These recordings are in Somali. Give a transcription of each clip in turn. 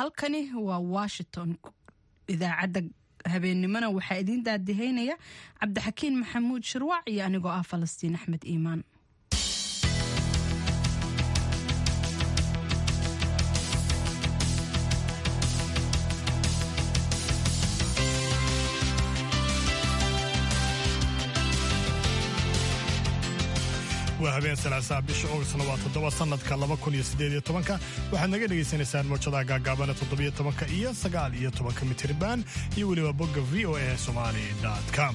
halkani waa washington idaacadda habeennimona waxaa idiin daadihaynaya cabdixakiin maxamuud shirwac iyo anigoo ah falastiin axmed iimaan waa habeen salaasaa bisha ogasna waa toddoba sannadka laba kun iyo siddeed iyo tobanka waxaad naga dhagaysanaysaan mawjadaha gaagaabana toddobiyo tobanka iyo sagaal iyo tobanka mitirban iyo weliba bogga v o a somali com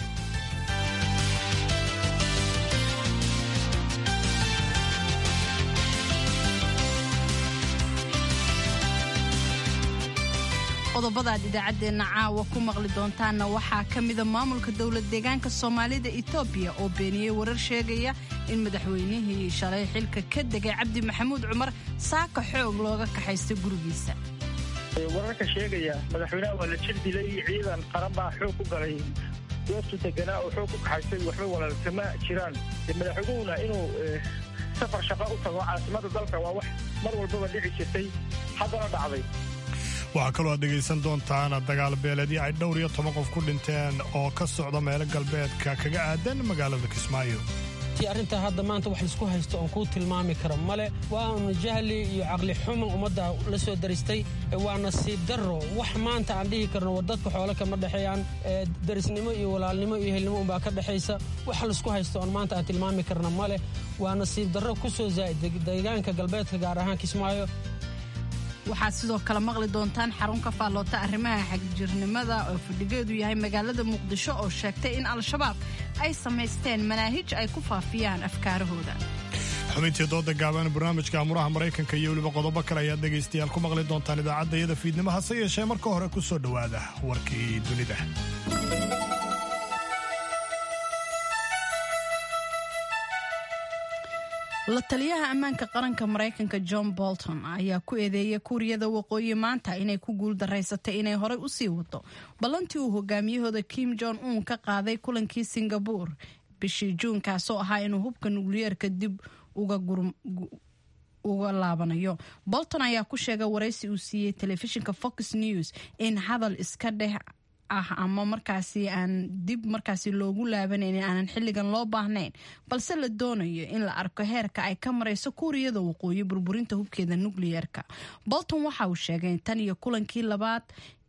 qodobada aad idaacaddeenna caawa ku maqli doontaanna waxaa ka mida maamulka dowlad deegaanka soomaalida etoobiya oo beeniyey warar sheegaya in madaxweynihii shalay xilka ka degay cabdi maxamuud cumar saaka xoog looga kaxaysta gurigiisa wararka sheegaya madaxweynaha waa la jir dilay ciidan qaran baa xoog ku galay goobtu deganaa oo xoog ku kaxaystay waxba walaalkama jiraan madaxweynuhuna inuu safar shaqo u tago caasimada dalka waa wax mar walbaba dhici jirtay haddana dhacday waxaa kaloo aad dhegaysan doontaan dagaal beeledyo ay dhowr iyo toban qof ku dhinteen oo ka socda meelo galbeedka kaga aadan magaalada kismaayo arrintaa hadda maanta wax laisku haysto oon kuu tilmaami karo male waanu jahli iyo caqli xuman ummadda la soo daristay waa nasiib darro wax maanta aan dhihi karno war dadka xoole kama dhexeeyaan darisnimo iyo walaalnimo iyo helnimo unbaa ka dhexaysa wax laisku haysto oon maanta aan tilmaami karno male waa nasiib darro ku soo zaa'id deegaanka galbeedka gaar ahaan kismaayo waxaad sidoo kale maqli doontaan xarun ka faalloota arrimaha xagjirnimada oo fadhigeedu yahay magaalada muqdisho oo sheegtay in al-shabaab ay samaysteen manaahij ay ku faafiyaan afkaarahooda xubintii dooda gaaban barnaamijka amuraha maraykanka iyo weliba qodobo kale ayaad dhegaystayaal ku maqli doontaan idaacadda iyada fiidnimo hase yeeshee marka hore ku soo dhowaada warkii dunida la taliyaha ammaanka qaranka maraykanka john bolton ayaa ku eedeeyay kuuriyada waqooyi maanta inay ku guuldaraysatay inay horey u sii wado ballantii uu hogaamiyahooda kim jong un ka qaaday kulankii singabore bishii juun kaasoo ahaa inuu hubka nukliyeerka dib uga laabanayo bolton ayaa ku sheegay waraysi uu siiyey telefishinka fox news in hadal iska dheh ah ama markaasi aan dib markaasi loogu laabanaynin aanan xilligan loo baahnayn balse la doonayo in la arko heerka ay ka marayso kuuriyada waqooyi burburinta hubkeeda nukliyeerka bolton waxa uu sheegay tan iyo kulankii labaad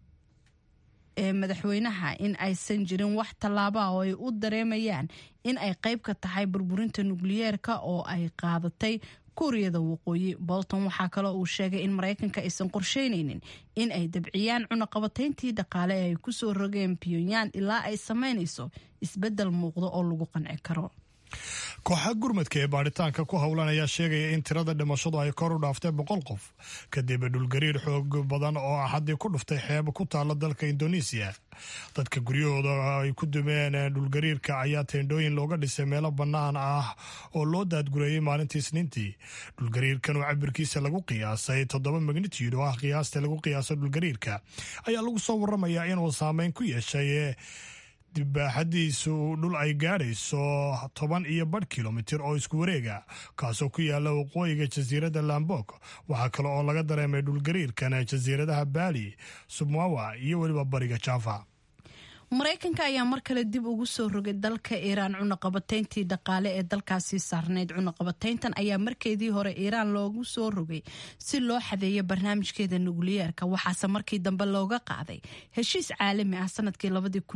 ee madaxweynaha in aysan jirin wax tallaaba oo ay u dareemayaan in ay qayb ka tahay burburinta nukliyeerka oo ay qaadatay kuuriyada waqooyi bolton waxaa kaloo uu sheegay in maraykanka aysan qorsheynaynin in ay dabciyaan cunaqabatayntii dhaqaale ee ay ku soo rogeen pyonyan ilaa ay samaynayso isbeddel muuqdo oo lagu qanci karo kooxa gurmadka ee baadhitaanka ku howlan ayaa sheegaya in tirada dhimashadu ay kor u dhaaftay boqol qof kadib dhulgariir xoog badan oo axadii ku dhuftay xeeba ku taala dalka indonesiya dadka guryahooda ay ku dumeen dhulgariirka ayaa teendhooyin looga dhisay meelo bannaan ah oo loo daadgureeyey maalintii isniintii dhulgariirkan oo cabirkiisa lagu qiyaasay toddoba magnitude oo ah qiyaasta lagu qiyaaso dhulgariirka ayaa lagu soo waramayaa inuu saameyn ku yeeshay dibaaxadiisu dhul ay gaadhayso toban iyo badh kilomitir oo isku wareega kaasoo ku yaala waqooyiga jasiiradda lambok waxaa kale oo laga dareemay dhulgariirkan jasiiradaha baali sumwawa iyo weliba bariga java maraykanka ayaa mar kale dib ugu soo rogay dalka iiraan cunaqabatayntii dhaqaale ee dalkaasi saarnayd cunaqabatayntan ayaa markeedii hore iiraan loogu soo rogay si loo xadeeyo barnaamijkeeda nukliyeerka waxaase markii dambe looga qaaday heshiis caalami ah sanadkii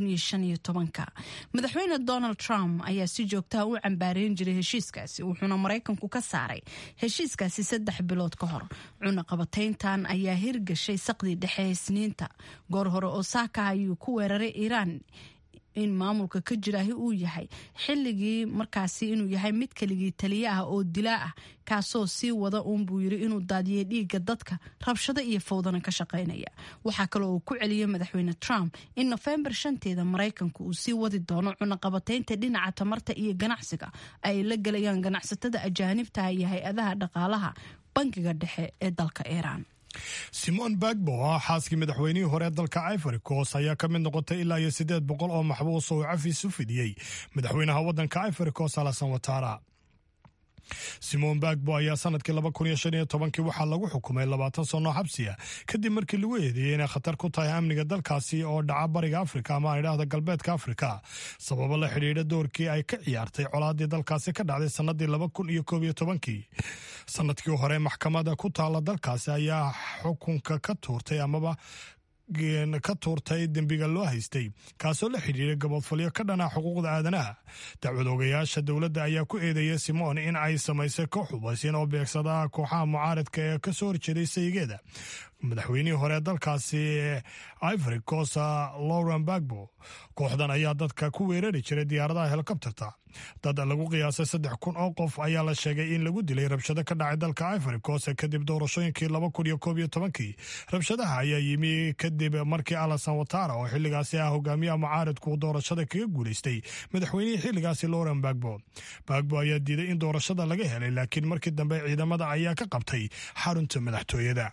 madaxweyne donald trump ayaa si joogtaha u cambaareyn jiray heshiiskaasi wuxuuna maraykanku ka saaray heshiiskaasi saddex bilood ka hor cunaqabatayntan ayaa hirgashay saqdii dhexe isniinta goor hore oo saaka ayuu ku weeraray iiraan in maamulka ka jiraahi uu yahay xilligii markaasi inuu yahay mid keligii taliye ah oo dilaa ah kaasoo sii wada uun buu yiri inuu daadiyay dhiigga dadka rabshado iyo fawdana ka shaqaynaya waxaa kaloo uu ku celiyey madaxweyne trump in nofembar shanteeda maraykanku uu sii wadi doono cunaqabataynta dhinaca tamarta iyo ganacsiga ay la gelayaan ganacsatada ajaanibta iyo hay-adaha dhaqaalaha bangiga dhexe ee dalka iiraan simon bagbo oo xaaskii madaxweynihii hore dalka ivory coast ayaa ka mid noqotay ilaa iyo siddeed boqol oo maxbuus oo cafis u fidiyey madaxweynaha waddanka ivory coast alasan watara simon bagbo ayaa sanadkii laba kun iyo shan iyo tobankii waxaa lagu xukumay labaatan sano xabsiya kadib markii lagu eedeeyey inay khatar ku tahay amniga dalkaasi oo dhaca bariga afrika ama idhaahda galbeedka afrika sababo la xidhiidha doorkii ay ka ciyaartay colaadii dalkaasi ka dhacday sanadii laba kun iyo koob iyo tobankii sanadkii hore maxkamada ku taala dalkaasi ayaa xukunka ka tuurtay amaba ka tuurtay dembiga loo haystay kaasoo la xidhiiray gabodfalyo ka dhana xuquuqda aadanaha dacwad ogayaasha dowladda ayaa ku eedeeyay simon in ay samaysay koox hubaysin oo beegsada kooxaha mucaaridka ee kasoo horjeeday sayigeeda madaxweynihii hore dalkaasi ivory costa lauren bagbo kooxdan ayaa dadka ku weerari jiray diyaaradaha helikobterta dad lagu qiyaasay saddex kun oo qof ayaa la sheegay in lagu dilay rabshado ka dhacay dalka ivory coast kadib doorashooyinkii laba kun iyo koob iyo tobankii rabshadaha ayaa yimi kadib markii alasan watara oo xilligaasi ah hogaamiyaha mucaaridku doorashada kaga guulaystay madaxweynihii xilligaasi lauren bagbo bagbo ayaa diiday in doorashada laga helay laakiin markii dambe ciidamada ayaa ka qabtay xarunta madaxtooyada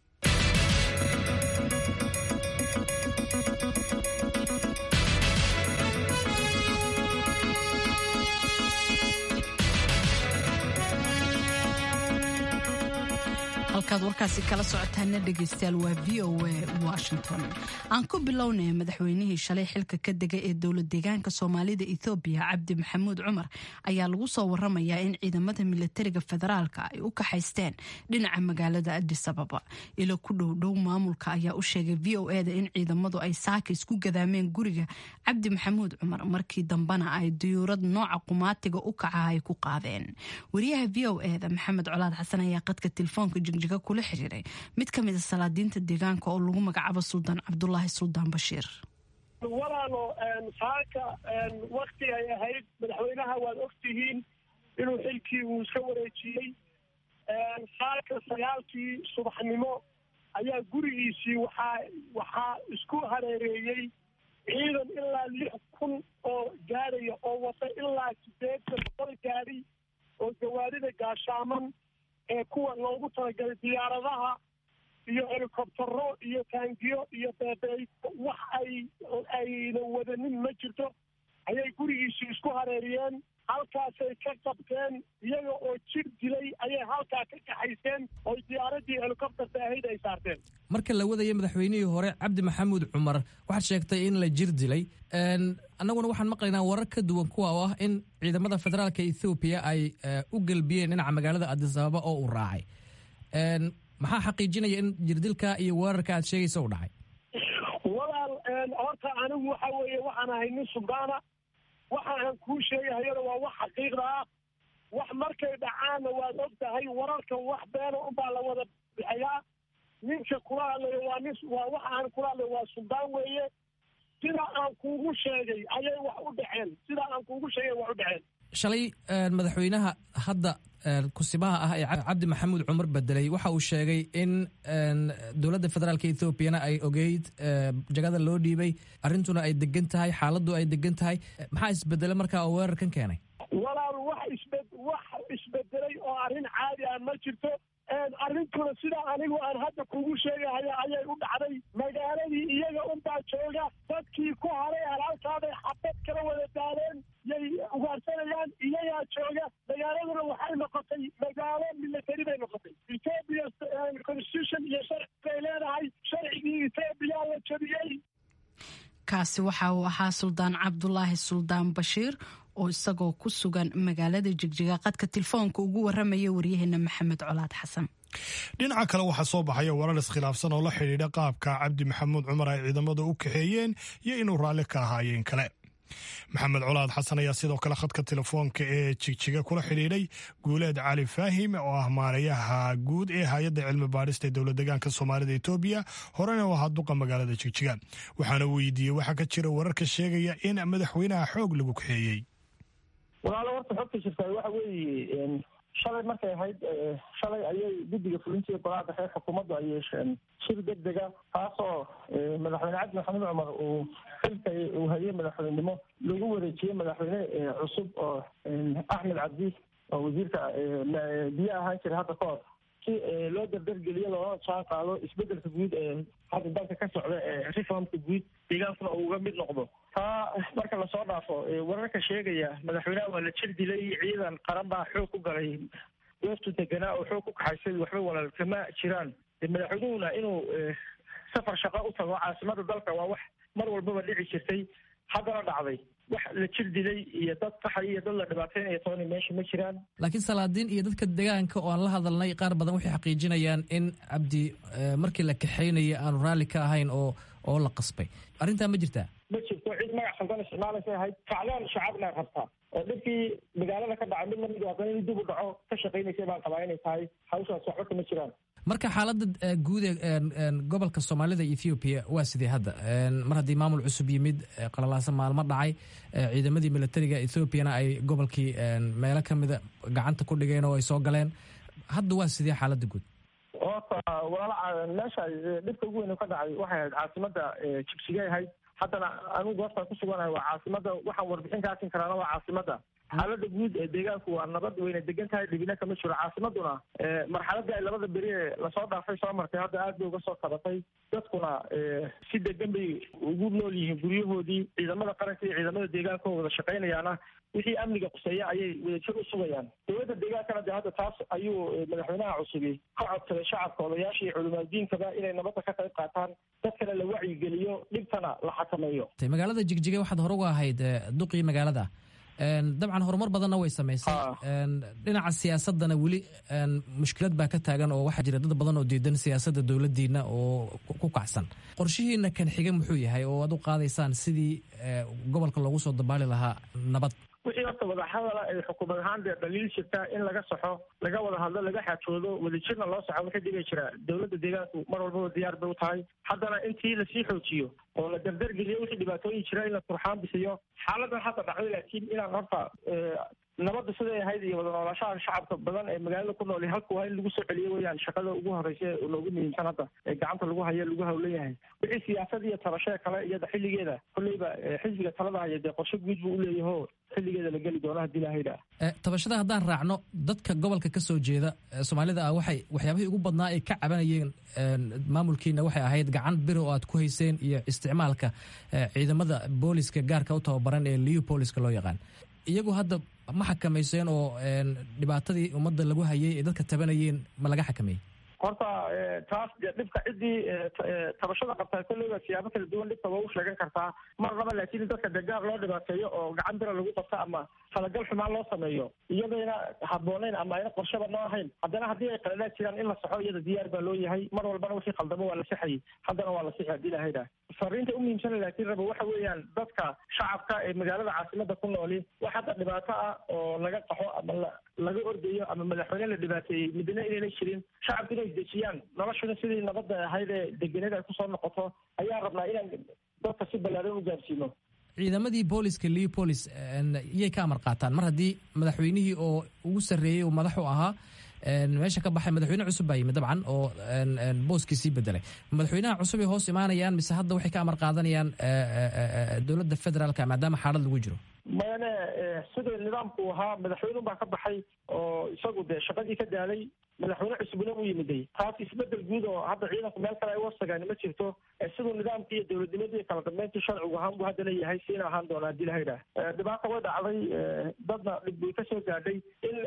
halkaad warkaasi kala socotaana dhegaystayaal waa v o a washington aan ku bilownay madaxweynihii shalay xilka ka dega ee dowlad deegaanka soomaalida ethoobiya cabdi maxamuud cumar ayaa lagu soo waramayaa in ciidamada milatariga federaalka ay u kaxaysteen dhinaca magaalada adis ababa ilo ku dhowdhow maamulka ayaa u sheegay v o eda in ciidamadu ay saaka isku gadaameen guriga cabdi maxamuud cumar markii dambena ay diyuurad nooca qumaatiga u kaca ay ku qaadeen wariyaha v o eda maxamed colaad xasan ayaa qadka telefoonka jigjiga kula xiriiray mid ka mida salaadiinta deegaanka oo lagu magacaabo suldaan cabdulaahi suldaan bashiir walaalo saaka wakti ay ahayd madaxweynaha waad ogtihiin inuu xilkii uu iska wareejiyey saaka sagaalkii subaxnimo ayaa gurigiisii waxaa waxaa isku hareereeyey ciidan ilaa lix kun oo gaadhaya oo wata ilaa sideetan boqol gaadhi oo gawaarida gaashaaman ee kuwa loogu talagalay diyaaradaha iyo helikobtaro iyo taangiyo iyo beebey wax ay ayna wadanin ma jirto ayay gurigiisii isku hareeriyeen halkaasay ka qabteen iyaga oo jir dilay ayay halkaa ka kaxayseen oy diyaaradii helikobterta ahayd ay saarteen marka la wadaya madaxweynihii hore cabdi maxamuud cumar waxaad sheegtay in la jir dilay annaguna waxaan maqlaynaa warar ka duwan kuwa oo ah in ciidamada federaalka ethoobiya ay u gelbiyeen dhinaca magaalada adis ababa oo uu raacay maxaa xaqiijinaya in jirdilka iyo weerarka aad sheegaysa u dhacay walaal horta anigu waxa weeye waxaan ahay nin suldaana waxa aan kuu sheegahayana waa wax xaqiiqda ah wax markay dhacaanna waad og tahay wararka wax beena unbaa la wada bixiyaa ninka kula hadlayo waa nin waa waxa aan kula hadlayo waa suldaan weeye sida aan kuugu sheegay ayay wax u dhaceen sida aan kuugu sheegay wax u dhaceen shalay madaxweynaha hadda kusimaha ah ee cabdi maxamuud cumar bedelay waxa uu sheegay in dowladda federaalka ethoobiana ay ogeyd jagada loo dhiibay arrintuna ay degan tahay xaaladdu ay degan tahay maxaa isbedele markaa oo weerarkan keenay walaal wax isbe wax isbedelay oo arrin caadi ah ma jirto arrintuna sida anigu aan hadda kugu sheegahaya ayay u dhacday magaaladii iyaga unbaa jooga dadkii ku haray halaalkaaday xabad kala wada daadeen yay ugaarsanayaan iyagaa jooga magaaladuna waxay noqotay magaalo military bay noqotay ethoobia constitution iyo sharci bay leedahay sharcigii ethoobiya la jabiyey kaasi waxa uu ahaa suldaan cabdulaahi suldaan bashiir oo isagoo ku sugan magaalada jigjiga qadka telefoonka ugu waramaya waryaheena maxamed colaad xasan dhinaca kale waxaa soo baxaya warar iskhilaafsan oo la xidhiidha qaabka cabdi maxamuud cumar ay ciidamada u kaxeeyeen iyo inuu raalli ka ahaayeen kale maxamed colaad xasan ayaa sidoo kale khadka telefoonka ee jigjiga kula xidhiidhay guuleed cali faahim oo ah maarayaha guud ee hay-adda cilmi baadhista ee dowlad deegaanka soomaalida etoobiya horena u ahaa duqa magaalada jigjiga waxaana weydiiyey waxaa ka jira wararka sheegaya in madaxweynaha xoog lagu kaxeeyey walaalo horta xogta jirtaa waxa weeye shalay markay ahayd shalay ayay guddiga fulintiiyo golaha dhexe xukuumaddu ay yeesheen shir deg dega taasoo madaxweyne cabdi maxamed cumar uu xilka uu hayay madaxweynenimo lagu wareejiyey madaxweyne cusub oo axmed cabdi oo wasiirka biyo ahaan jiray hadda ka hor si loo dardargeliyo loolana jaan qaado isbedelka guud ee hadda dalka ka socda ee reformka guud deegaankuna uu uga mid noqdo taa marka lasoo dhaafo wararka sheegaya madaxweynaha waa la jir dilay ciidan qaran baa xoog ku galay goobtu deganaa oo xoog ku kaxaysay waxba walaal kama jiraan madaxweynuhuna inuu safar shaqo u tago caasimada dalka waa wax mar walbaba dhici jirtay haddana dhacday wax la jir dilay iyo dad qaxay iyo dad la dhibaateynaya toona meesha ma jiraan laakiin salaadiin iyo dadka deegaanka oo aan la hadalnay qaar badan waxay xaqiijinayaan in cabdi markii la kaxaynaya aanu raalli ka ahayn oo oo la qasbay arrintaa ma jirtaa ma jirto cid magac khaldan isticmaalaysa ahayd kacdaan shacabna rabtaa oo dhibkii magaalada ka dhacay mid lamid haddana in dib u dhaco ka shaqaynaysa baan qabaa inay tahay hawshaas waxba kama jiraan marka xaaladda guud ee gobolka soomaalida ethoobiya waa sidee hadda mar haddii maamul cusub yimid qalalaasa maalmo dhacay ciidamadii militariga ethoobiana ay gobolkii meelo ka mida gacanta ku dhigeen oo ay soo galeen hadda waa sidee xaaladda guud horta walaala meesha dhibka ugu weyn ka dhacay waxay ahayd caasimada jigsigay ahayd haddana anigu goobtaan kusuganahay waa caasimada waxaan warbixin ka asin karaana waa caasimada xaalada guud ee deegaanku waa nabad weyna degan tahay dhibina kama jiro caasimaduna marxaladii ay labada beri ee lasoo dhaafay soo martay hadda aad bay uga soo kabatay dadkuna si degan bay ugu nool yihiin guryahoodii ciidamada qaranka iyo ciidamada deegaanka oo wada shaqaynayaana wixii amniga quseeya ayay wadajir u sugayaan dowladda deegaankana de hadda taas ayuu madaxweynaha cusubi ka codsaday shacabka odayaasha iyo culimaadiinkaba inay nabadda ka qayb qaataan dadkana la wacyigeliyo dhibtana la xakameeyo magaalada jigjiga waxaad hore uga ahayd duqii magaalada dabcan horumar badanna way samaysay dhinaca siyaasadana weli mushkilad baa ka taagan oo waxaa jira dad badan oo diidan siyaasadda dowladdiina oo ku kacsan qorshihiina kan xiga muxuu yahay oo aad u qaadaysaan sidii gobolka loogu soo dabaali lahaa nabad wixii horta wadahadala ay xukuumad ahaan dee dhaliil jirta in laga saxo laga wada hadlo laga xaajoodo wadajirna loo saxo waxay dhigi jira dowladda deegaanku mar walbaba diyaar bay u tahay haddana intii lasii xoojiyo oo la dardargeliyo wixii dhibaatooyin jira in la turxaan bisiyo xaaladan hadda dhacday laakiin inaan horta nabadda siday ahayd iyo wada noolaashaha shacabka badan ee magaalada ku nool halka waa in lagu soo celiyo weyaan shaqada ugu horeysa loogu muhiimsan hadda ee gacanta lagu hayo lagu hawlan yahay wixii siyaasad iyo tabashee kale iyada xilligeeda kolleyba xisbiga talada haya dee qorshe guud buu uleeyaho xilligeeda la geli doono haddii lahayda tabashada haddaan raacno dadka gobolka ka soo jeeda soomaalida ah waxay waxyaabihii ugu badnaa ay ka cabanayeen maamulkiina waxay ahayd gacan biro oo aad ku hayseen iyo isticmaalka ciidamada booliska gaarka u tababaran ee liu booliska loo yaqaan iyagu hadda ma xakamayseen oo dhibaatadii ummadda lagu hayay ee dadka tabanayeen ma laga xakameeyey horta taas de dhibka ciddii tabashada qabtaa kolleyba siyaabo kala duwan dhibka waa u sheegan kartaa marnaba laakiin dadka de gaar loo dhibaateeyo oo gacan bira lagu qabto ama talagal xumaan loo sameeyo iyadayna habbooneyn ama ayna qorshaba noo ahayn haddana haddii ay qaladaad jiraan in la saxo iyada diyaar baa loo yahay mar walbana wixii khaldamo waa la sixayay haddana waa la sixi haddii lahayda fariinta u muhiimsana laakiin raba waxa weeyaan dadka shacabka ee magaalada caasimada ku nooli wax hadda dhibaato ah oo laga qaxo ama laga ordayo ama madaxweyne la dhibaateeyey midna inayna jirin shacabka inay dejiyaan noloshuna sidii nabadda ahayd ee degeneed ay kusoo noqoto ayaa rabnaa inaan dadka si ballaaran u gaarsiino ciidamadii booliska leopolis iyay ka amar qaataan mar haddii madaxweynihii oo ugu sarreeyey oo madaxu ahaa meesha ka baxay madaxweyne cusub baa yimid dabcan oo booskii sii bedelay madaxweynaha cusub ay hoos imaanayaan mise hadda waxay ka amar qaadanayaan dowladda federaalka maadaama xaalad lagu jiro mayane sida nidaamku ahaa madaxweyne baa ka baxay oo isagu dee shaqadii ka daalay madaxweyne cusubna u yimiday taas isbedel guud oo hadda ciidanku meel kale ay wasagaan ma jirto siduu nidaamkii iyo dowladnimadii kala dambeyntii sharcigu ahaan buu haddana yahay siina ahaan doona haddii lahayda dhibaata way dhacday dadna dhib bay kasoo gaadhay in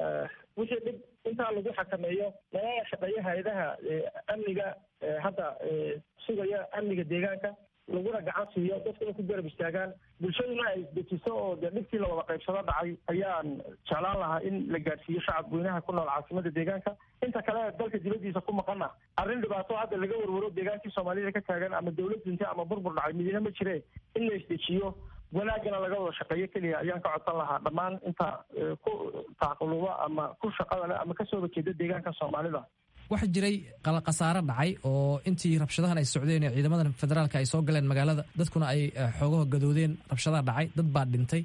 wixii dhib intaa lagu xakameeyo lagala shaqeeyo hay-adaha amniga hadda sugaya amniga deegaanka laguna gacan siiyo dadkuna ku garab istaagaan bulshaduna ay isdejiso oo dee dhibkii lawada qaybsado dhacay ayaan jeclaan lahaa in la gaadhsiiyo shacab weynaha ku nool caasimada deegaanka inta kale dalka dibadiisa ku maqana arrin dhibaato hadda laga warwaro deegaankii soomaalida ka taagan ama dowlad dinta ama burbur dhacay midina ma jire in la isdejiyo wanaagana laga wada shaqeeyo keliya ayaan ka codsan lahaa dhammaan inta ku tacquluba ama ku shaqada leh ama kasoo horjeeda deegaanka soomaalida waxaa jiray khasaare dhacay oo intii rabshadahan ay socdeen ee ciidamadan federaalka ay soo galeen magaalada dadkuna ay xoogaha gadoodeen rabshadaha dhacay dad baa dhintay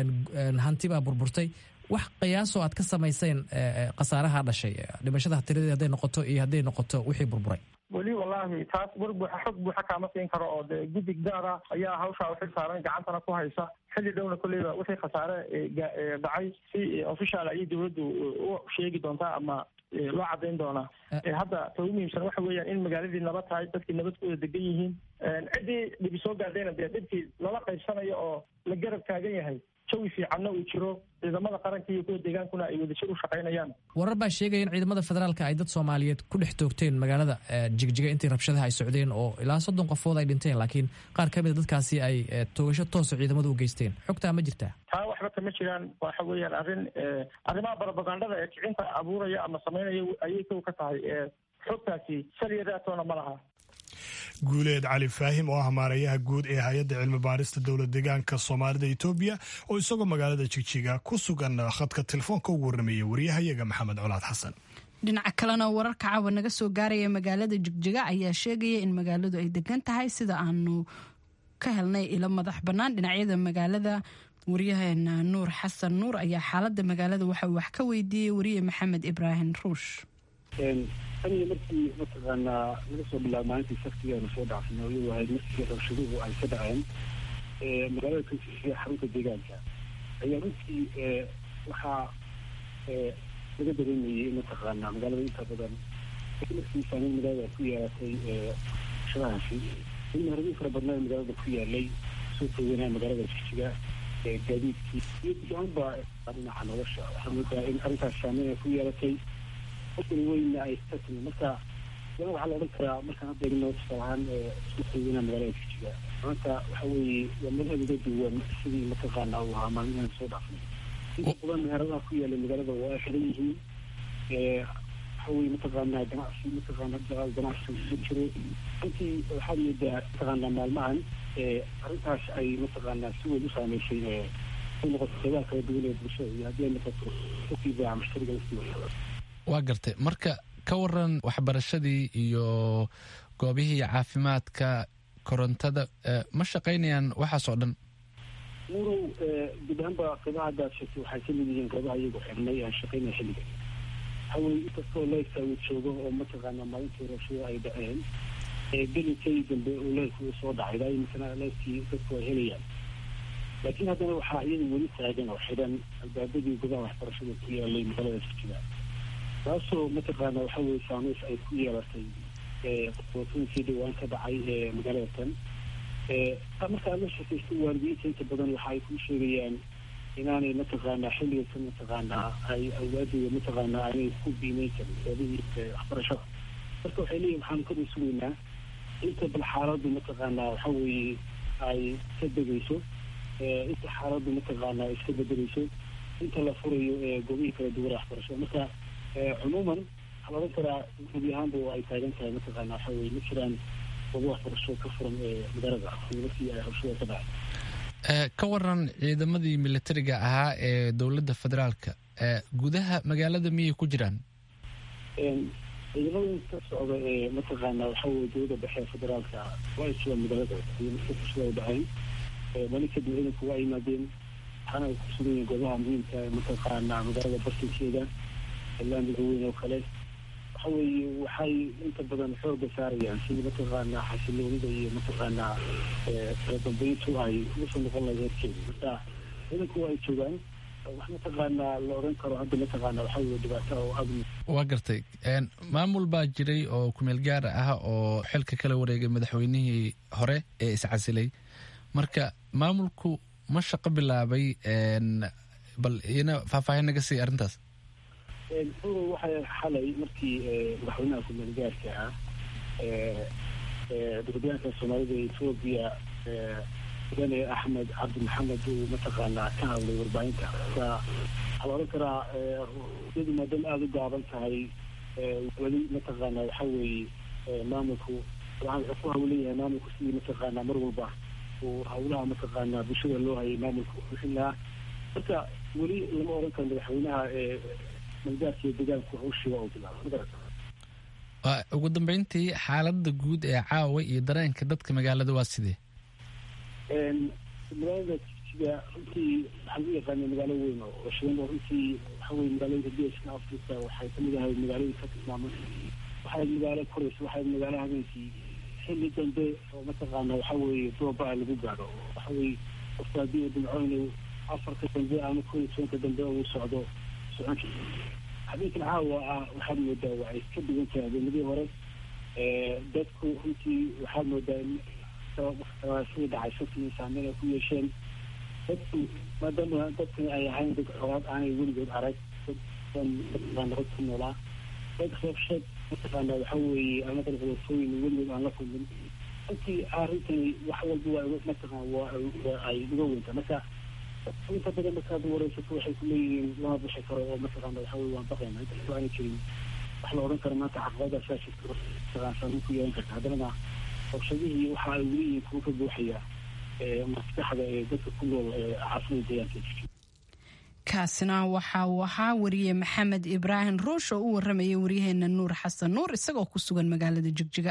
hanti baa burburtay wax qiyaasoo aad ka samayseen khasaaraha dhashay dhimashada tiradii hadday noqoto iyo hadday noqoto wixii burburay weli wallaahi taas war buuxa xog buuxa kaama siin karo oo dee guddi gaara ayaa hawshaa uxil saaran gacantana ku haysa xilli dhowna kolleyba wixii khasaare dhacay si official ayay dowladdu u sheegi doontaa ama loo cadayn doonaa hadda ta ugu muhiimsan waxa weeyaan in magaaladii nabad tahay dadkii nabad ku wada degan yihiin ciddii dhibi soo gaadhayna dee dhibkii lala qaybsanayo oo la garab taagan yahay jawi fiicanna uu jiro ciidamada qaranka iyo kuwa deegaankuna ay wadajir u shaqaynayaan warar baa sheegaya in ciidamada federaalka ay dad soomaaliyeed ku dhex toogteen magaalada jigjiga intii rabshadaha ay socdeen oo ilaa soddon qofood ay dhinteen laakiin qaar ka mid a dadkaasi ay toogasho toosa ciidamadu u geysteen xogtaa ma jirtaa taa waxba kama jiraan waxa weeyaan arrin arrimaha barobagandada ee kicinta abuuraya ama samaynaya ayay kow ka tahay xogtaasi saliyadaatoona ma laha guuleed cali faahim oo ah maarayaha guud ee hay-adda cilmi baarista dowlad deegaanka soomaalida etoobiya oo isagoo magaalada jigjiga ku sugan khadka telefoonka ugu warramaya waryahayaga maxamed colaad xasan dhinaca kalena wararka caawa naga soo gaaraya magaalada jigjiga ayaa sheegaya in magaaladu ay degan tahay sida aanu ka helnay ilo madax bannaan dhinacyada magaalada waryaheena nuur xasan nuur ayaa xaalada magaalada waxa uu wax ka weydiiyey wariye maxamed ibraahim ruush aniga markii mataqaanaa laga soo bilaabo maalintii saktigaanu soo dhacsanay iyadu ahayd markii rabshaduhu ay ka dhaceen magaalada kansisiya xarunta deegaanka ayaa runtii waxaa laga dareemayay mataqaanaa magaalada inta badan markii saameyn magaalada ku yeelatay shadahaasi in maharbiin fara badnaa magaalada ku yaalay soo tooganaa magaalada jigjiga gaadiidkii iyo gudaanba dhinaca nolosha waxaa moodaa in arrintaas saameyn ay ku yeelatay qofkan weyna ay ka timi marka yaa waxaa la odhan karaa markaan hadda egno tusaal ahaan isku tooganaa magaalada jigjiga maanta waxa weeye waa madaheeda uga duwan sidii mataqaanaa uu ahaa maalmihan soo dhaafnay inta badan meheradaha ku yaala magaalada waa ay xiran yihiin waxa weye mataqaanaa ganacsi mataqaana ganacsi ku jiro runtii waxaad moodaa mataqaanaa maalmahan arrintaas ay mataqaanaa si weyn u saameysay ay noqoto qeybaha kala duwan ee bulshada iyo haddii ay noqoto ukiibaa mushtariga laftiisa waa gartay marka ka waran waxbarashadii iyo goobihii caafimaadka korontada ma shaqaynayaan waxaas oo dhan murow guud ahaanba qeybaha haddaad sheegtay waxay ka mid yihiin qeybaha iyagu xirnay aan shaqaynaya xilliga hawey inkastoo leyrka uu joogo oo mataqaanaa maalintii rabshada ay dhaceen gelinkay dambe uu leyrka uu soo dhacay ilaa imisana leyrkii dadku ay helayaan laakiin haddana waxaa iyada weli taagan oo xidhan albaabadii gudaha waxbarashada ku yaalay magaalada jigjiga taasoo mataqaana waxa weye saameys ay ku yeelatay qotooyinkii dhawaan ka dhacay ee magaalada tan markaa la shakaysta waalidiinta inta badan waxa ay ku sheegayaan inaanay mataqaanaa xilliga kan mataqaanaa ay awlaadooda mataqaanaa aanay ku biimeyn karin sababihii waxbarashada marka waxay leeyihin waxaanu ka dhisugaynaa inta bal xaaladdu mataqaanaa waxa weeye ay ka degayso inta xaaladdu mataqaanaa iska bedelayso inta la furayo goobihii kala duwan waxbarashada marka cumuuman waxaa la odhan karaa gubi ahaanba ay taagan tahay mataqaana waxa weye ma jiraan goobo waxbarasho ka furan ee magaalada markii ay rabshada ka dhacay ka waran ciidamadii militariga ahaa ee dowladda federaalka gudaha magaalada miyay ku jiraan ciidamada ka socda ee mataqaana waxa weye dowladda dhexe ee federaalka waa ay jiraan magaalada iyo markii rabshada ay dhaceen mali kadib ciidanku waa yimaadeen waxaana ay ku sugan yihiin goobaha muhiimka ee mataqaana magaalada bartankeeda laamiga weyn oo kale waxa weeye waxay inta badan xooga saarayaan sidii mataqaanaa xasiloonida iyo mataqaanaa kala dambeyntu ay usoo noqon lahayd heerkeeda marka ciidanku waa ay joogaan wax mataqaanaa la odhan karo hadda mataqaana waxa weye dhibaato oo aad waa gartay maamul baa jiray oo kumeel gaar ah oo xilka kala wareegay madaxweynihii hore ee iscasilay marka maamulku ma shaqo bilaabay bal ina faahfaahin naga sii arrintaas uro waxay xalay markii madaxweynaha kumeel gaarka ah dowladyaanka soomaalida ee etoobiya mudane axmed cabdi maxamed uu mataqaanaa ka hadlay warbaahinta marka waxaa la odhan karaa iyadu maadaama aada u gaaban tahay weli mataqaanaa waxa weeye maamulku waxaan wuxuu ku hawleeyahay maamulku sidii mataqaanaa mar walba uu hawlaha mataqaanaa bulshada loo hayay maamulka u bixin lahaa marka weli lama odhan karo madaxweynaha malgaarkiiyo deegaanku hawshiga oo bilaaba ugu dambeyntii xaaladda guud ee caawa iyo dareenka dadka magaalada waa sidee magaalada jigjiga runtii waxaa lagu yaqaana magaalo weyn oo shidan oo runtii waxa weye magaalooyinka geeska africa waxay kamid ahayd magaalooyin ka tilmaaman waxay magaalo koraysa waxay magaalo habeenkii xilli dambe oo mataqaana waxa weeye dooba lagu gaadho waxa weye qofka haddii uu dhimco inuu afarka dambe ama koo iyo tobanka dambe uu socdo socon habeenkan caawa ah waxaad moodaa waa ay ka duwan tahay habeenadii hore dadku runtii waxaad moodaa in sidii dhacay shakii saameyn ay ku yeesheen dadku maadaama dadkani ay ahayn dad xoolaad aanay weligood arag dad nabad ku noolaa dad reebsheed mataqaana waxa weeye ama dad wadafooyin weligood aan la kulmin runtii arrintani wax walba waa mataqaan waa ay uga weynta marka inta badan markaad wareysato waxay ku leeyihiin lama bixi karo oo mataqaana waxa weye waan baqayna inta aanay jirin wax la odhan karo maanta caqabadaasaa jirta mataqaan saameyn ku yeelan karta haddanana rabshadihii waxa ay weli yihiin kuwa ka buuxaya maskaxda ee dadka ku nool caasimada deegaanka jijig kaasina waxa uu ahaa wariye maxamed ibraahim ruush oo u waramayay waryaheena nuur xasan nuur isagoo ku sugan magaalada jigjiga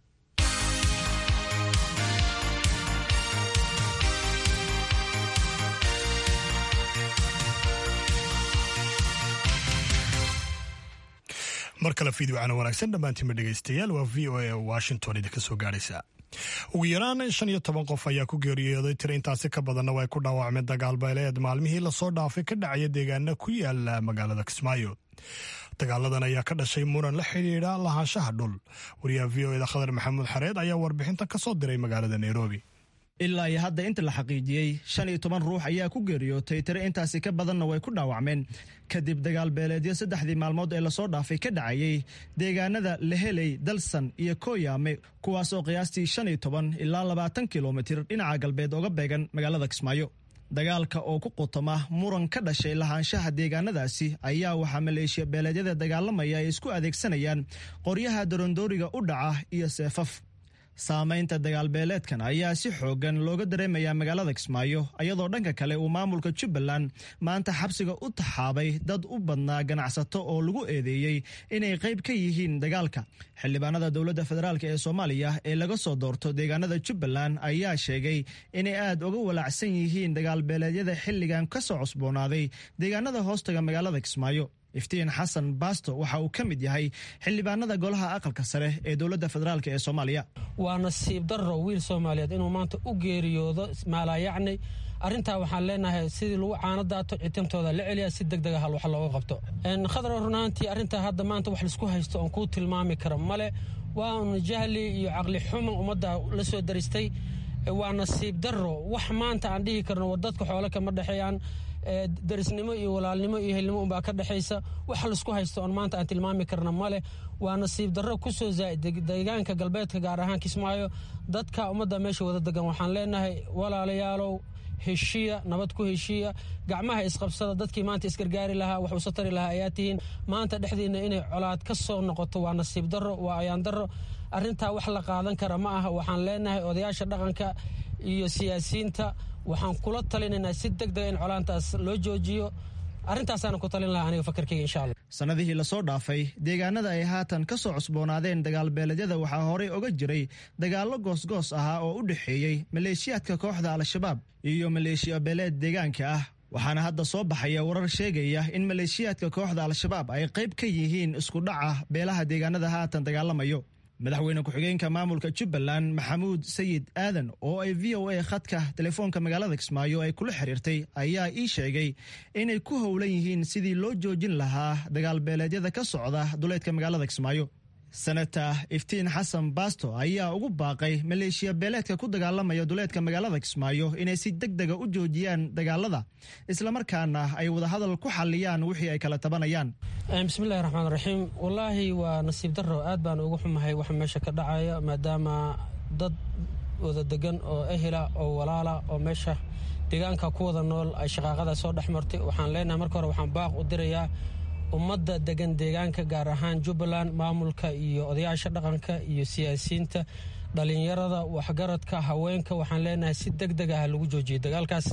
mar kale fiidwacana wanaagsan dhammaantiinba dhegaystayaal waa v o a washington idinka soo gaaraysa ugu yaraan shan iyo toban qof ayaa ku geeriyooday tiro intaasi ka badanna way ku dhaawacmeen dagaal beeleed maalmihii lasoo dhaafay ka dhacaya deegaana ku yaala magaalada kismaayo dagaaladan ayaa ka dhashay muran la xidhiidha lahaanshaha dhul wariyaha v o eda khadar maxamuud xareed ayaa warbixinta ka soo diray magaalada nairobi ilaa iyo hadda inta la xaqiijiyey shan iyo toban ruux ayaa ku geeriyootay tiro intaasi ka badanna way ku dhaawacmeen kadib dagaal beeleedyo saddexdii maalmood ee lasoo dhaafay ka dhacayey deegaanada leheley dalsan iyo kooyaame kuwaasoo qiyaastii shan iyo toban ilaa labaatan kilomitir dhinaca galbeed oga beegan magaalada kismaayo dagaalka oo ku qutama muran ka dhashay lahaanshaha deegaanadaasi ayaa waxaa maleeshiya beeleedyada dagaalamaya ay isku adeegsanayaan qoryaha dorondooriga u dhaca iyo seefaf saamaynta dagaalbeeleedkan ayaa si xoogan looga dareemayaa magaalada kismaayo iyadoo dhanka kale uu maamulka jubbaland maanta xabsiga u taxaabay dad u badnaa ganacsato oo lagu eedeeyey inay qayb ka yihiin dagaalka xildhibaanada dowladda federaalk ee soomaaliya ee laga soo doorto deegaanada jubbaland ayaa sheegay inay aad uga walaacsan yihiin dagaalbeeleedyada xilligan ka soo cusboonaaday deegaanada hoostaga magaalada kismaayo iftiin xasan baasto waxa uu ka mid yahay xildhibaanada golaha aqalka sare ee dowladda federaalk ee soomaaliya waa nasiib darro wiil soomaaliyeed inuu maanta u geeriyoodo maalaayacni arrintaa waxaan leenahay sidii lagu caanadaato citimtooda la celiya si deg dega hal wax looga qabto khadra runaantii arrintaa hadda maanta wax laisku haysto oon kuu tilmaami kara male waa un jahli iyo caqli xuman ummadda la soo daristay waa nasiib darro wax maanta aan dhihi karno dadka xoole kama dhexeeyaan darisnimo iyo walaalnimo iyo helnimo unbaa ka dhexaysa wax laisku haysto oon maanta aan tilmaami karna male waa nasiib darro kusoo zaaid deegaanka galbeedka gaar ahaan kismaayo dadka ummadda meesha wada degan waxaan leenahay walaalayaalow heshiya nabad ku heshiya gacmaha isqabsada dadkii maanta isgargaari lahaa wax usa tari lahaa ayaa tihiin maanta dhexdiina inay colaad ka soo noqoto waa nasiib darro waa ayaan darro arrintaa wax la qaadan kara ma aha waxaan leenahay odayaasha dhaqanka iyo siyaasiyiinta waxaan kula talinaynaa si deg dega in colaantaas loo joojiyo arrintaasaan ku talin lahaa aniga fakarkeyga insha allah sannadihii lasoo dhaafay deegaanada ay haatan ka soo cusboonaadeen dagaalbeeledyada waxaa horey oga jiray dagaallo goosgoos ahaa oo u dhexeeyey maleeshiyaadka kooxda al-shabaab iyo maleeshiya beeleed deegaanka ah waxaana hadda soo baxaya warar sheegaya in maleeshiyaadka kooxda al-shabaab ay qayb ka yihiin iskudhaca beelaha deegaanada haatan dagaalamayo madaxweyne ku-xigeenka maamulka jubbaland maxamuud sayid aadan oo ay v o a khadka telefoonka magaalada kismaayo ay kula xiriirtay ayaa ii sheegay inay ku howlan yihiin sidii loo joojin lahaa dagaalbeeleedyada ka socda duleedka magaalada kismaayo senata iftiin xasan baasto ayaa ugu baaqay maleeshiya beeleedka ku dagaalamaya duleedka magaalada kismaayo inay si deg dega u joojiyaan dagaalada islamarkaana ay wadahadal ku xaliyaan wixii ay kala tabanayaan bismillahi raxmaan raxiim wallaahi waa nasiib darro aad baan ugu xumahay waxa meesha ka dhacaya maadaama dad wada degan oo ehela oo walaala oo meesha deegaanka ku wada nool ay shaqaaqada soo dhex martay waxaan leenahay marka hore waxaan baaq u dirayaa ummadda degan deegaanka gaar ahaan jubbaland maamulka iyo odayaasha dhaqanka iyo siyaasiyiinta dhalinyarada waxgaradka haweenka waxaan leenahay si deg deg ah lagu joojiyo dagaalkaas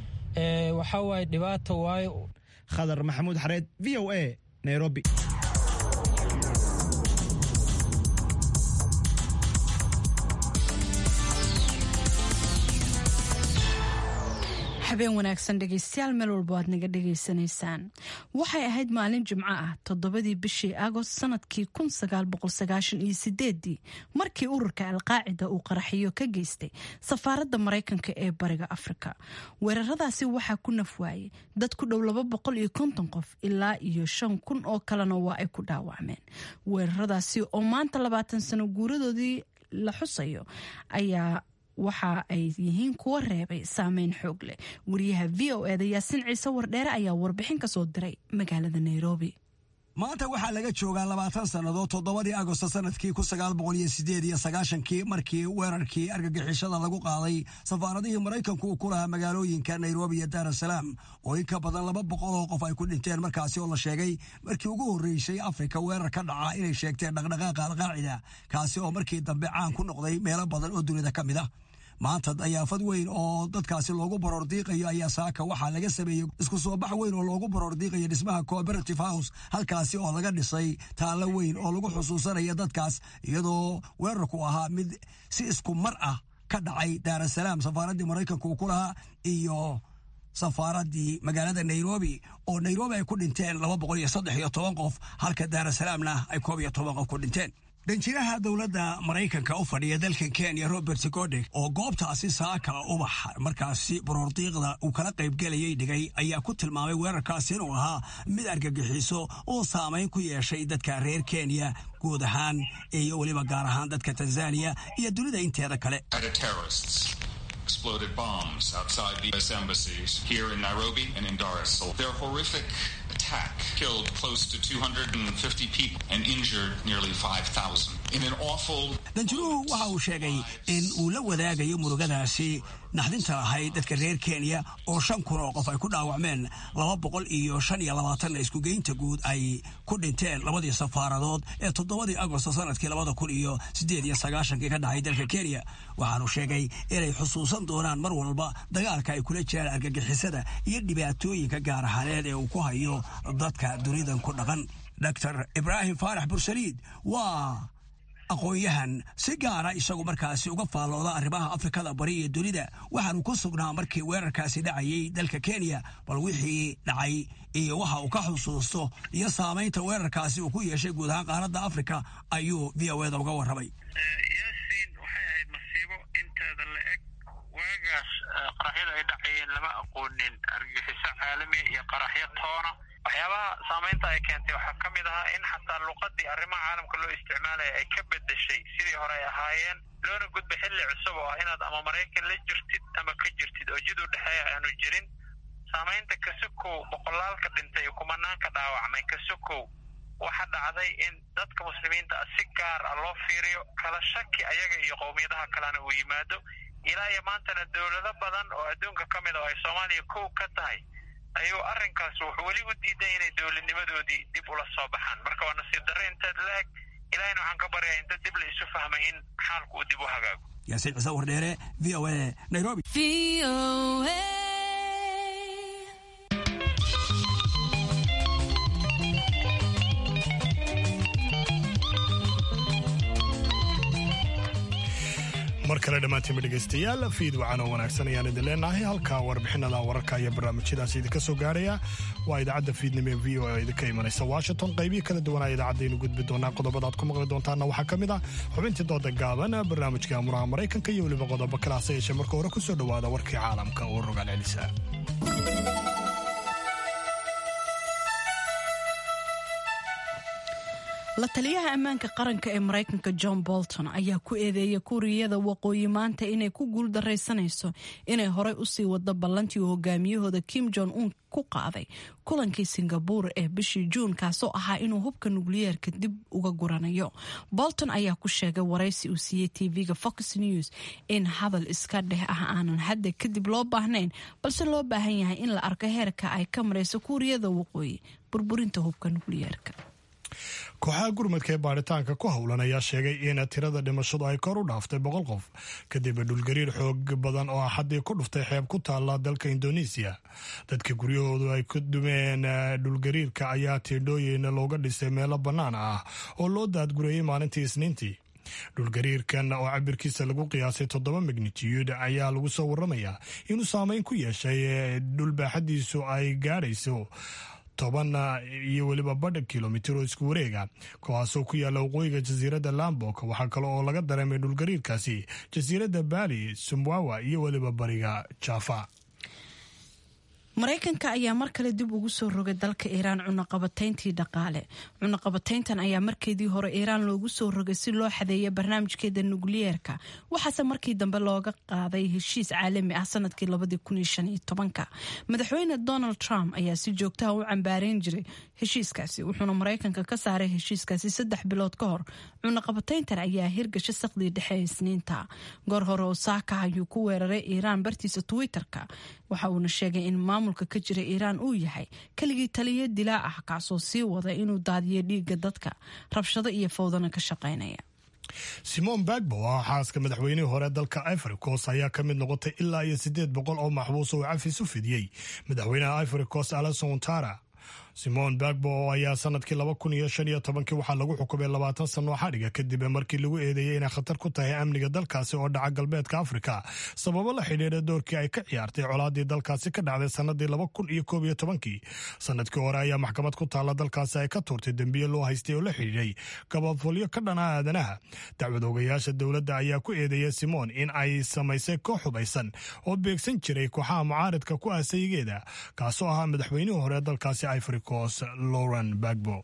waxaa waaye dhibaata waayo khadar maxamuud xareed v o a nairobi habeen wanaagsan dhegeystayaal meel walba aad naga dhegaysanaysaan waxay ahayd maalin jimco ah toddobadii bishii agost sanadkii ii markii ururka alqaacida uu qaraxiyo ka geystay safaaradda maraykanka ee bariga afrika weeraradaasi waxaa ku nafwaayay dad ku dhow qof ilaa iyo shan kun oo kalena waa ay ku dhaawacmeen weeraradaasi oo maanta labaatan sano guuradoodii la xusayo ayaa waxa ay yihiin kuwa reebay saameyn xoog leh wariyaha v o eda yaasin ciise wardheere ayaa warbixin ka soo diray magaalada nairobi maanta waxaa laga joogaa labaatan sannadood toddobadii agosto sanadkii kun sagaal boqol iyo sideed iyo sagaashankii markii weerarkii argagixishada lagu qaaday safaaradihii maraykanku uu ku lahaa magaalooyinka nairobi iyo daar asalaam oo in ka badan laba boqol oo qof ay ku dhinteen markaasi oo la sheegay markii ugu horreysay afrika weerar ka dhaca inay sheegteen dhaqdhaqaaqa alqaacida kaasi oo markii dambe caan ku noqday meelo badan oo dunida ka mid ah maanta dayaafad weyn oo dadkaasi loogu baroordiiqayo ayaa saaka waxaa laga sameeyey isku soo bax weyn oo loogu baroordiiqayo dhismaha cooperative house halkaasi oo laga dhisay taallo weyn oo lagu xusuusanaya dadkaas iyadoo weerarku ahaa mid si isku mar ah ka dhacay daarasalaam safaaraddii maraykanka uu ku lahaa iyo safaaraddii magaalada nairobi oo nairobi ay ku dhinteen laba boqol iyo saddex iyo toban qof halka daarasalaamna ay koob iyo toban qof ku dhinteen danjiraha dowladda maraykanka u fadhiya dalkan kenya robert godek oo goobtaasi saaka ubax markaasi baroordiiqda uu kala qaybgelayay dhigay ayaa ku tilmaamay weerarkaasi inuu ahaa mid argagixiso oo saamayn ku yeeshay dadka reer kenya guud ahaan iyo weliba gaar ahaan dadka tanzaniya iyo dunida inteeda kale exploded bombs outside the U.S. embassies here in Nairobi and in Dar es Salaam. Their horrific attack killed close to 250 people and injured nearly 5,000. In an awful... danjiruhu waxa uu sheegay in uu la wadaagayo murugadaasi naxdinta lahayd dadka reer kenya oo shan kun oo qof ay ku dhaawacmeen laba boqol iyo shan iyo labaatanna iskugeynta guud ay ku dhinteen labadii safaaradood ee toddobadii agosto sanadkii labada kun iyo siddeed iyo sagaashankii ka dhacay dalka kenya waxaanu sheegay inay xusuusan doonaan mar walba dagaalka ay kula jiraan argagixisada iyo dhibaatooyinka gaar ahaaneed ee uu ku hayo dadka dunidan ku dhaqan dor ibraahim faarax bursaliid waa aqoon-yahan si gaara isagu markaasi uga faallooda arrimaha afrikada bari iyo dunida waxaanu ku sugnaa markii weerarkaasi dhacayay dalka kenya bal wixii dhacay iyo waxa uu ka xusuusto iyo saamaynta weerarkaasi uu ku yeeshay guud ahaan qaaradda afrika ayuu v o eda uga warramay yaasiin waxay ahayd masiibo inteeda la eg waagaas qaraxyada ay dhacayeen lama aqoonin argagixiso caalamiya iyo qaraxyo toona waxyaabaha saamaynta ay keentay waxaa ka mid ahaa in xataa luqadii arrimaha caalamka loo isticmaalaya ay ka bedeshay sidii hore ay ahaayeen loona gudbay xilli cusub oo ah inaad ama maraykan la jirtid ama ka jirtid oo jid u dhexeeya aanu jirin saamaynta kasukow boqolaalka dhintay iyo kumanaanka dhaawacmay kasukow waxa dhacday in dadka muslimiinta ah si gaar ah loo fiiriyo kala shaki ayaga iyo qowmiyadaha kalena uu yimaado ilaa iyo maantana dowlado badan oo adduunka ka mid a oo ay soomaaliya kow ka tahay ayuu arrinkaas wuxuu weli u diiday inay dowladnimadoodii dib ula soo baxaan marka waa nasiib darre inteed la eg ilahayna waxaan ka baryaa inta dib la isu fahmay in xaalku uu dib u hagaago yaasiin ciise wardheere v o a nairobi mar kale dhammaantiinba dhegaystayaal fiid wacan oo wanaagsan ayaan idin leenahay halka warbixinada wararka iyo barnaamijyadaas idinka soo gaaraya waa idaacadda fiidnimo ee v o oo idinka imanaysa washington qaybihii kala duwanaa idaacadaynu gudbi doonaa qodobadaad ku maqli doontaana waxaa ka mid ah xubintii dooda gaaban barnaamijka amuraha maraykanka iyo weliba qodobo kale hase yeeshee marka hore ku soo dhowaada warkii caalamka oo rogaal celisa la taliyaha ammaanka qaranka ee maraykanka john bolton ayaa ku eedeeyay kuuriyada waqooyi maanta inay ku guuldaraysanayso inay horey usii wado ballantii uu hogaamiyahooda kim jong un ku qaaday kulankii singabuur ee bishii juun kaasoo ahaa inuu hubka nukliyeerka dib uga guranayo bolton ayaa ku sheegay waraysi uu siiyey tv-ga fox news in hadal iska dheh ah aanan hadda kadib loo baahnayn balse loo baahan yahay in la arko heerka ay ka marayso kuuriyada waqooyi burburinta hubka nukliyeerka kooxaha gurmadka ee baaritaanka ku howlan ayaa sheegay in tirada dhimashadu ay kor u dhaaftay boqol qof kadib dhulgariir xoog badan oo axadii ku dhuftay xeeb ku taala dalka indoneesiya dadka guryahoodu ay ku dumeen dhulgariirka ayaa tiidhooyin looga dhisay meelo bannaan ah oo loo daadgureeyey maalintii isniintii dhulgariirkan oo cabirkiisa lagu qiyaasay toddoba magnitude ayaa lagu soo waramayaa inuu saameyn ku yeeshay dhul baaxadiisu ay gaadhayso toban iyo weliba badha kilomitir oo isku wareega kuwaasoo ku yaalla waqooyiga jasiiradda lambok waxaa kale oo laga dareemay dhulgariirkaasi jasiiradda bali sumwawa iyo weliba bariga jaafa maraykanka ayaa mar kale dib ugu soo rogay dalka iiraan cunaqabatayntii dhaqaale cunaqabatayntan ayaa markeedii hore iiraan loogu soo rogay si loo xadeeya barnaamijkeeda nukliyeerka waxaase markii dambe looga qaaday heshiis caalami ah sanadkii madaxweyne donald trump ayaa si joogtaha u cambaareyn jiray heshiiskaasi wuxuuna maraykanka ka saaray heshiiskaasi saddex bilood ka hor cunaqabatayntan ayaa hirgasha saqdii dhexe ee isniinta goor hore oo saaka ayuu ku weeraray iiraan bartiisa twitter-ka waxa uuna sheegay in maamulka ka jira iiraan uu yahay keligii taliyo dilaa ah kaasoo sii wada inuu daadiyo dhiiga dadka rabshado iyo fowdana ka shaqaynaya simon bagbo oo ah xaaska madaxweynihii hore dalka ivory coast ayaa ka mid noqotay ilaa iyo siddeed boqol oo maxbuus oo cafis u fidiyey madaxweynaha ivory coast alason tara simon bagbo oo ayaa sanadkii laba kun iyo shan iyo tobankii waxaa lagu xukumay labaatan sano xadhiga kadib markii lagu eedeeyey inay khatar ku tahay amniga dalkaasi oo dhaca galbeedka afrika sababo la xidhiidha doorkii ay ka ciyaartay colaadii dalkaasi ka dhacday sanadii laba kun iyo koob iyo tobankii sanadkii hore ayaa maxkamad ku taalla dalkaasi ay ka tuurtay dembiye loo haystay oo la xidhiidhay gabadfulyo ka dhana aadanaha dacwad ogayaasha dowladda ayaa ku eedeeyay simon in ay samaysay koox hubaysan oo beegsan jiray kooxaha mucaaridka ku aasayigeeda kaasoo ahaa madaxweynihii hore dalkaasi ivory coast lauren bagbo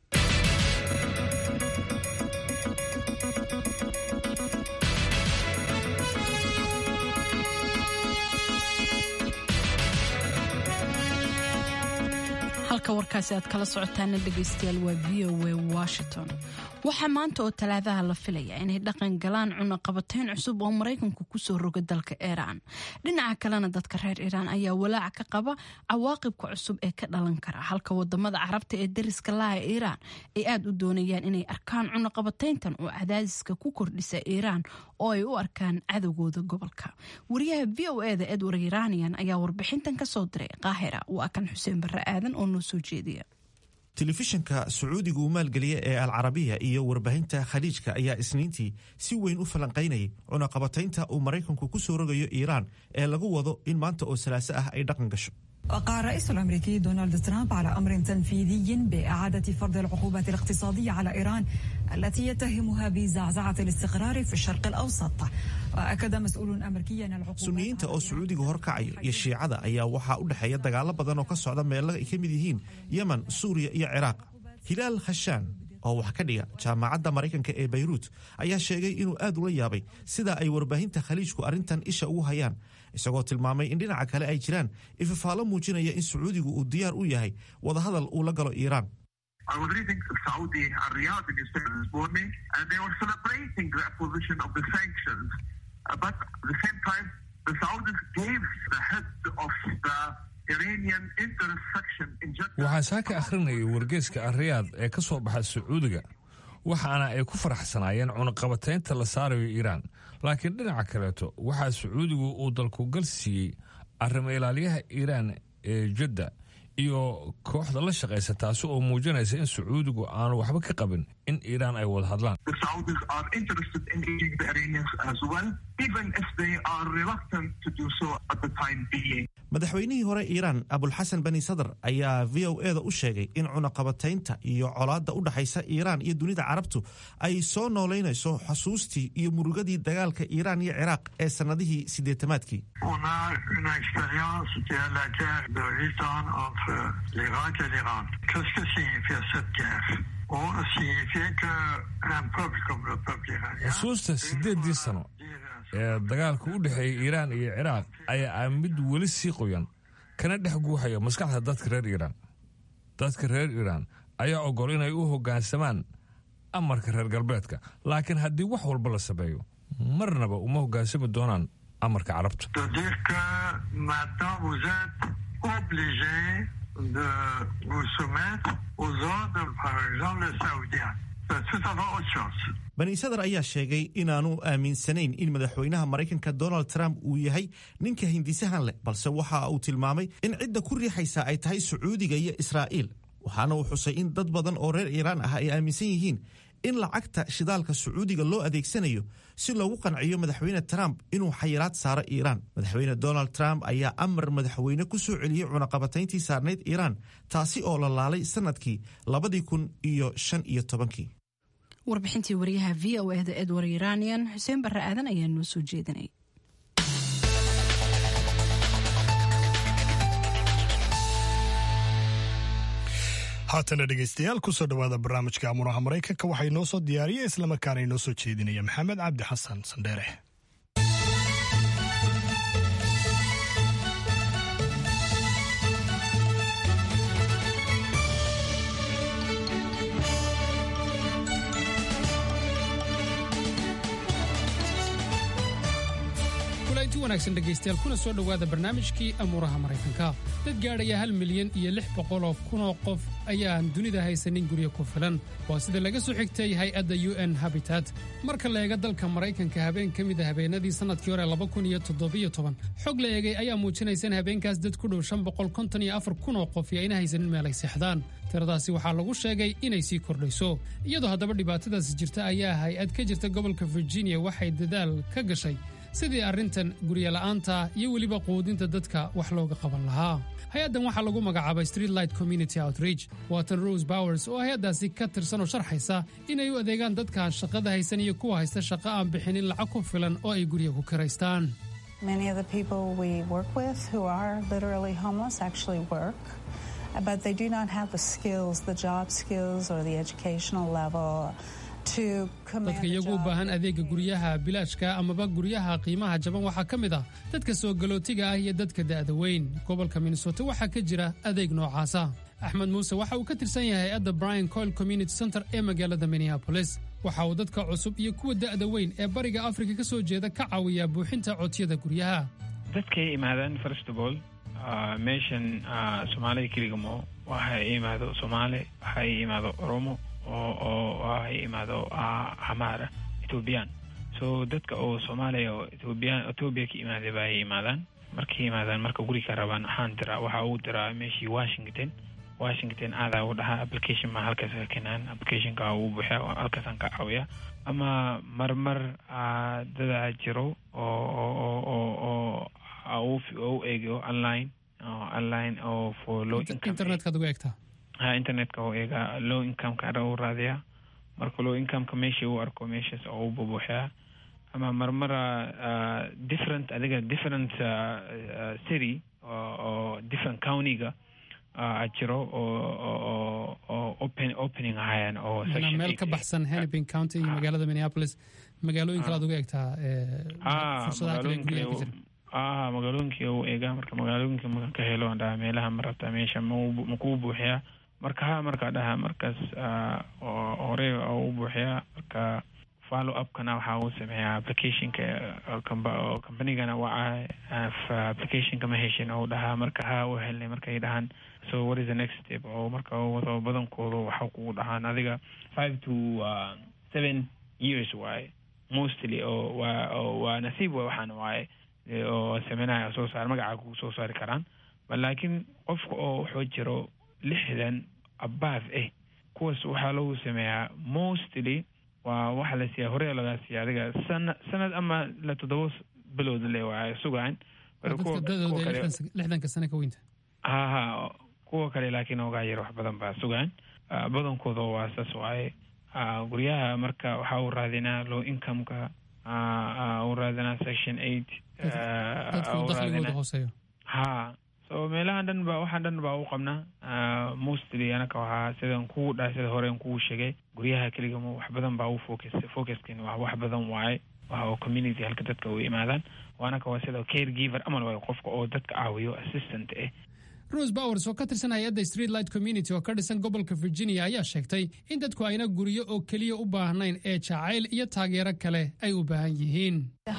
halka warkaasi aad kala socotaana dhegaystayaal waa v o a washington waxaa maanta oo talaadaha la filaya inay dhaqan galaan cunaqabatayn cusub oo maraykanku kusoo roga dalka iiraan dhinaca kalena dadka reer iiraan ayaa walaac ka qaba cawaaqibka cusub ee ka dhalan kara halka wadamada carabta ee dariska laha iiraan ay aada u doonayaan inay arkaan cunaqabatayntan oo cadaadiska ku kordhisa iiraan oo ay u arkaan cadowgooda gobolka wariyaha v o eda edward iranian ayaa warbixintan kasoo diray qaahira waa kan xuseen barre aadan oo noo soo jeediya telefishanka sacuudiga uu maalgeliya ee alcarabiya iyo warbaahinta khaliijka ayaa isniintii si weyn u falanqaynayay cunaqabataynta uu maraykanku ku soo rogayo iiraan ee lagu wado in maanta oo salaaso ah ay dhaqan gasho وقع الرئيس الامريكي دونالد ترامب على امر تنفيذي باعاده فرض العقوبات الاقتصاديه على ايران التي يتهمها بزعزعه الاستقرار في الشرق الاوسط واكد مسؤول امريكي ان العقوبات suniyiinta oo sacuudiga horkacayo iyo shiicada ayaa waxaa u dhexeeya dagaalo badan oo ka socda meelo ay ka mid yihiin yemen suuriya iyo ciraaq hilaal khashaan oo wax ka dhiga jaamacadda maraykanka ee bayruut ayaa sheegay inuu aad ula yaabay sida ay warbaahinta khaliijku arrintan isha ugu hayaan isagoo tilmaamay in dhinaca kale ay jiraan ifafaalo muujinaya in sacuudigu uu diyaar u yahay wadahadal uu la galo iiraan I was reading Saudi and Riyadh newspaper this morning, and they were celebrating the opposition of the sanctions. Uh, but at the same time, the Saudis gave the head of the Iranian interest section in Jeddah. waxaan saaka akhrinayay wargeeska ariyaad ee ka soo baxa sacuudiga waxaana ay ku faraxsanaayeen cunaqabataynta la saarayo iiraan laakiin dhinaca kaleeto waxaa sacuudigu uu dalkugal siiyey arrimo ilaaliyaha iiraan ee jadda iyo kooxda la shaqaysa taasi oo muujinaysa in sacuudigu aanu waxba ka qabin in iiraan ay wada hadlaan The Saudis are interested in engaging the Iranians as well, even if they are reluctant to do so at the time being. madaxweynihii hore iiraan abulxasan bani sadar ayaa v o eda u sheegay in cunaqabataynta iyo colaadda u dhexaysa iiraan iyo dunida carabtu ay soo noolaynayso xusuustii iyo murugadii dagaalka iiraan iyo ciraaq ee sannadihii siddeetamaadkii On a une expérience qui est la guerre de 8 ans entre l'Irak et l'Iran. Qu'est-ce que signifie cette guerre On signifie qu'un peuple comme le peuple iranien xusuusta siddeeddii sano ee dagaalka u dhexeeya iiraan iyo ciraaq ayaa ah mid weli sii qoyan kana dhex guuxaya maskaxda dadka reer iiraan dadka reer iiraan ayaa ogol inay u hoggaansamaan amarka reer galbeedka laakiin haddii wax walba la sameeyo marnaba uma hoggaansami doonaan amarka carabta de dire que maintenant vous êtes obligé de vous soumettre aux ordres, par exemple, les Saoudiens. C'est tout à fait autre chose. bani sadar ayaa sheegay inaanu aaminsanayn in madaxweynaha maraykanka donald trump uu yahay ninka hindisahan leh balse waxa uu tilmaamay in cidda ku riixaysa ay tahay sacuudiga iyo israa'iil waxaana uu xusay in dad badan oo reer iiraan ah ay aaminsan yihiin in lacagta shidaalka sacuudiga loo adeegsanayo si loogu qanciyo madaxweyne trump inuu xayiraad saaro iiraan madaxweyne donald trump ayaa amar madaxweyne ku soo celiyey cunaqabatayntii saarnayd iiraan taasi oo la laalay sannadkii labadii kun iyo shan iyo tobankii warbixintii wariyaha v o eda edward iranian xuseen barre aadan ayaa noo soo jeedinay haatana dhegaystayaal kusoo dhowaada barnaamijka amuraha maraykanka waxaa inoo soo diyaariya islamarkaana inoo soo jeedinaya maxamed cabdi xasan sandheere inti wanaagsan dhegaystayaal kuna soo dhowaada barnaamijkii amuuraha maraykanka dad gaadhaya hal milyan iyo lix boqoloo kunoo qof ayaan dunida haysanin guryo ku filan waa sida laga soo xigtay hay-adda u n habitat marka la eega dalka maraykanka habeen ka mid a habeenadii sannadkii hore laba kun iyo toddobiyo toban xog la eegay ayaa muujinaysa in habeenkaas dad ku dhow shan boqol konton iyo afar kunoo qof iyo ayna haysanin meel ay seexdaan tiradaasi waxaa lagu sheegay inay sii kordhayso iyadoo haddaba dhibaatadaasi jirta ayaa hay-ad ka jirta gobolka virginia waxay dadaal ka gashay sidii arrintan guryola'aanta iyo weliba quudinta dadka wax looga qaban lahaa hay-addan waxaa lagu magacaabay streetlight community outreach waatan rose bowers oo hay-addaasi ka tirsan oo sharxaysa inay u adeegaan dadka shaqada haysan iyo kuwa haysta shaqo aan bixinin lacag ku filan oo ay gurya ku kiraystaan Many of the people we work with who are literally homeless actually work, but they do not have the skills, the job skills, or the educational level to command dadka iyagu u baahan adeega guryaha bilaashka amaba guryaha qiimaha jaban waxaa ka mid ah dadka soo galootiga ah iyo dadka da'da weyn gobolka minnesota waxaa ka jira adeeg noocaasa axmed muuse waxa uu ka tirsan yahay hay-adda brian coil community center ee magaalada minneapolis waxa uu dadka cusub iyo kuwa da'da weyn ee bariga afrika ka soo jeeda ka caawiyaa buuxinta codsiyada guryaha dadkay imaadaan first of all meeshan soomaalida keligamo waxa imaado soomaali waxa imaado oromo oo oo waxa imaado xamaara ethoobiyan so dadka oo soomaaliya oo ethoobiyan ethoobiya ka imaaday ba ay imaadaan markay imaadaan marka guri ka rabaan waxaan diraa waxa uu diraa meeshii washington washington aadaa u dhahaa application ma halkaas ka keenaan applicationka uu buuxiya halkaasaan ka caawiya ama marmar dadaa jiro oo oo oo oo u eego online online oo for low income internetkaad ugu eegtaa ha internetka oo eega low incomeka ara u raadiyaa marka low incomeka meesha uu arko meeshaas oo u bubuuxiyaa ama marmara different adiga different city oo different countyga jiro oo oo open opening ahayaan oo meel ka baxsan hennepin county iyo magaalada minneapolis magaalooyin kale aad uga eegtaa fursadaha kale guryaha ka jira ah magaalooyinkii u eegaa marka magaalooyinka makan ka helo dhaha meelaha ma rabtaa meesha makuu buuxiyaa marka ha markaa dhaha markaas hore u buuxiyaa marka follow upkana waxa uu sameeyaa applicationka companygana waa applicationka ma heshin ou dhahaa marka ha u helnay markay dhahaan so what is the next step oo marka wado badankoodu waxa kugu dhahaan adiga five to seven years waaye mostly oo waa waa nasiib wa waxaan waaye oo sameynaya soo saar magaca ku soo saari karaan laakiin qofka oo wuxuu jiro lixdan abaaf ah kuwaas waxaa lagu sameeyaa mostly waa waxa la siiyaa hore lagaa siiya adiga sana sanad ama la toddoba bilood le waa sugaan lixdanka sane ka weynta ha ha kuwa kale laakiin ogaa yar wax badan baa sugaan badankooda waa saas waaye guryaha marka waxaa uu raadinaa low incomeka uu raadinaa section eight dakhligooda hooseeyo ha so meelahan dhan ba waxaan dhan baa u qabnaa mostly anaka waxaa sidan kugu dhahay sida horen kugu sheegay guryaha keligama wax badan baa u focus focuskin waa wax badan waaye waxa oo community halka dadka u imaadaan anaka waa sida care giver amal waayo qofka oo dadka caawiyo assistant eh rose bowers oo ka tirsan hay-adda streetlight community oo ka dhisan gobolka virginia ayaa sheegtay in dadku ayna guryo oo keliya u baahnayn ee jacayl iyo taageero kale ay u baahan yihiin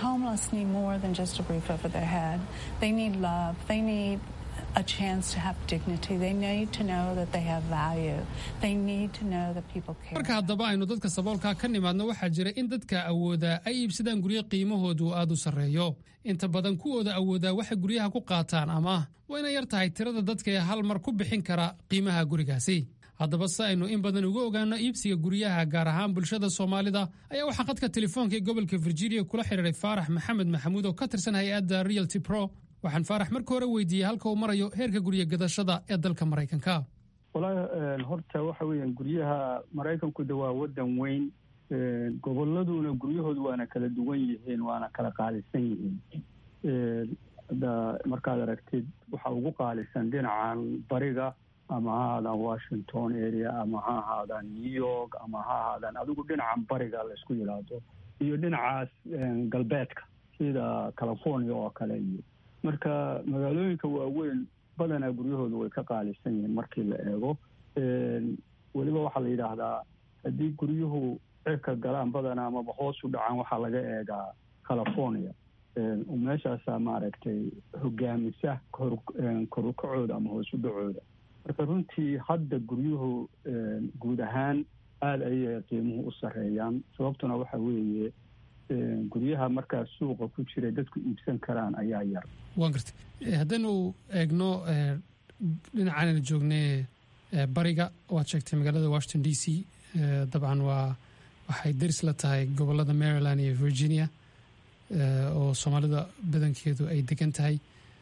a chance to have dignity. They need to know that they have value. They need to know that people care. marka haddaba aynu dadka saboolka ka nimaadno waxaa jira in dadka awoodaa ay iibsadaan guryo qiimahoodu aad u sarreeyo inta badan kuwooda awoodaa waxay guryaha ku qaataan ama wayna yar tahay tirada dadka ee hal mar ku bixin kara qiimaha gurigaasi haddaba si aynu in badan uga ogaano iibsiga guryaha gaar ahaan bulshada soomaalida ayaa waxaa khadka telefoonka ee gobolka virginia kula xidhiiray faarax maxamed maxamuud oo ka tirsan hay-adda realty pro waxaan faarax marka hore weydiiyey halka uu marayo heerka gurya gadashada ee dalka maraykanka walahi horta waxa weeyaan guryaha maraykanku de waa waddan weyn goboladuna guryahoodu waana kala duwan yihiin waana kala qaalisan yihiin hadda markaad aragtid waxaa ugu qaalisan dhinacan bariga ama ha ahaadaan washington area ama ha ahaadaan new york ama ha ahaadaan adigu dhinacan bariga laysku yidhaahdo iyo dhinacaas galbeedka sida california oo kale iyo marka magaalooyinka waaweyn badanaa guryahoodu way ka qaalisan yihiin markii la eego weliba waxaa la yidhaahdaa haddii guryuhu cirka galaan badanaa amaba hoos u dhacaan waxaa laga eegaa california meeshaasaa maaragtay hogaamisa korukacooda ama hoos u dhacooda marka runtii hadda guryuhu guud ahaan aada ayay qiimuhu u sareeyaan sababtuna waxa weeye guryaha markaa suuqa ku jira dadku iibsan karaan ayaa yar waan gartay haddaynu eegno dhinacaanaynu joognay bariga waad sheegtay magaalada washington d c dabcan waa waxay deris la tahay gobolada maryland iyo virginia oo soomaalida badankeedu ay degan tahay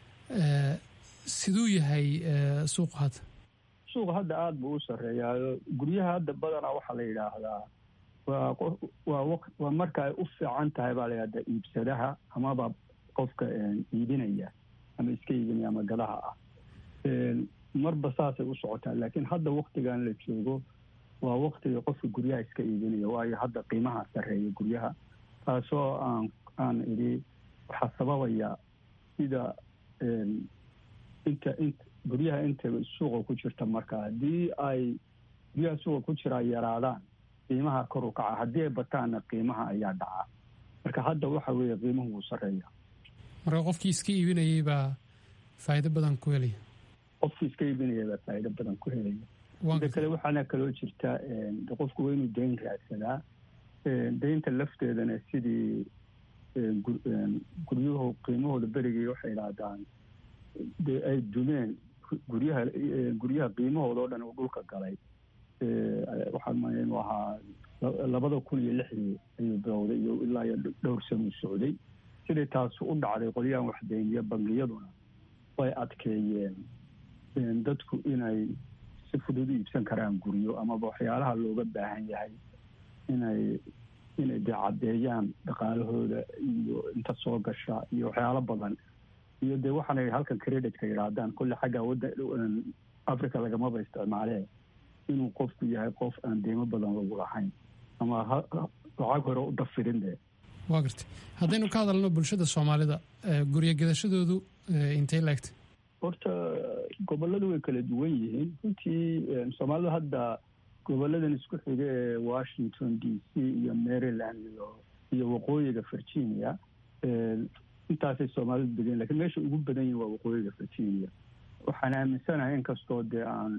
siduu yahay suuqa hadda suuqa hadda aada buu u sarreeyaayo guryaha hadda badanaa waxaa la yidhaahdaa waa waa waa marka ay u fiican tahay baa la yidhahdaa iibsadaha amaba qofka iibinaya ama iska iibinaya ama gadaha ah marba saasay u socotaa laakiin hadda waktigan la joogo waa waktiga qofka guryaha iska iibinaya waayo hadda qiimaha sarreeya guryaha taasoo aan aan idhi waxaa sababaya sida inta int guryaha inta suuqa ku jirta marka haddii ay guryaha suuqa ku jiraa yaraadaan qiimaha kor u kaca haddii ay bataanna qiimaha ayaa dhacaa marka hadda waxa weeye qiimuhu wuu sarreeya marka qofkii iska iibinayay baa faa'iido badan ku helaya qofkii iska iibinaya baa faa'iido badan ku helaya mida kale waxaana kaloo jirta qofku waa inuu dayn raadsadaa daynta lafteedana sidii guryuhu qiimahooda berigii waxay idhaahdaan dee ay dumeen guryaha guryaha qiimahooda oo dhan uu dhulka galay waxaan maya inuu ahaa labada kun iyo lixdii ayuu bilowday iyo ilaa iyo dhowr sanuu socday siday taasi u dhacday qolyahan waxdayniya bangiyaduna way adkeeyeen dadku inay si fudud u iibsan karaan guryo amaba waxyaalaha looga baahan yahay inay inay dee caddeeyaan dhaqaalahooda iyo inta soo gasha iyo waxyaalo badan iyo dee waxaanay halkan creditka yidhaahdaan kulle xagga wadda africa lagamaba isticmaalee inuu qofku yahay qof aan deymo badan lagu lahayn ama lacag hore u dafirin dee waa gartay haddaynu ka hadalno bulshada soomaalida guryo gadashadoodu intay laegtay horta gobolladu way kala duwan yihiin runtii soomaalida hadda goboladan isku xiga ee washington d c iyo maryland iyo iyo waqooyiga virginia intaasay soomaalidu degan lakiin meesha ugu badan yihin waa waqooyiga virginia waxaan aaminsanahay inkastoo dee aan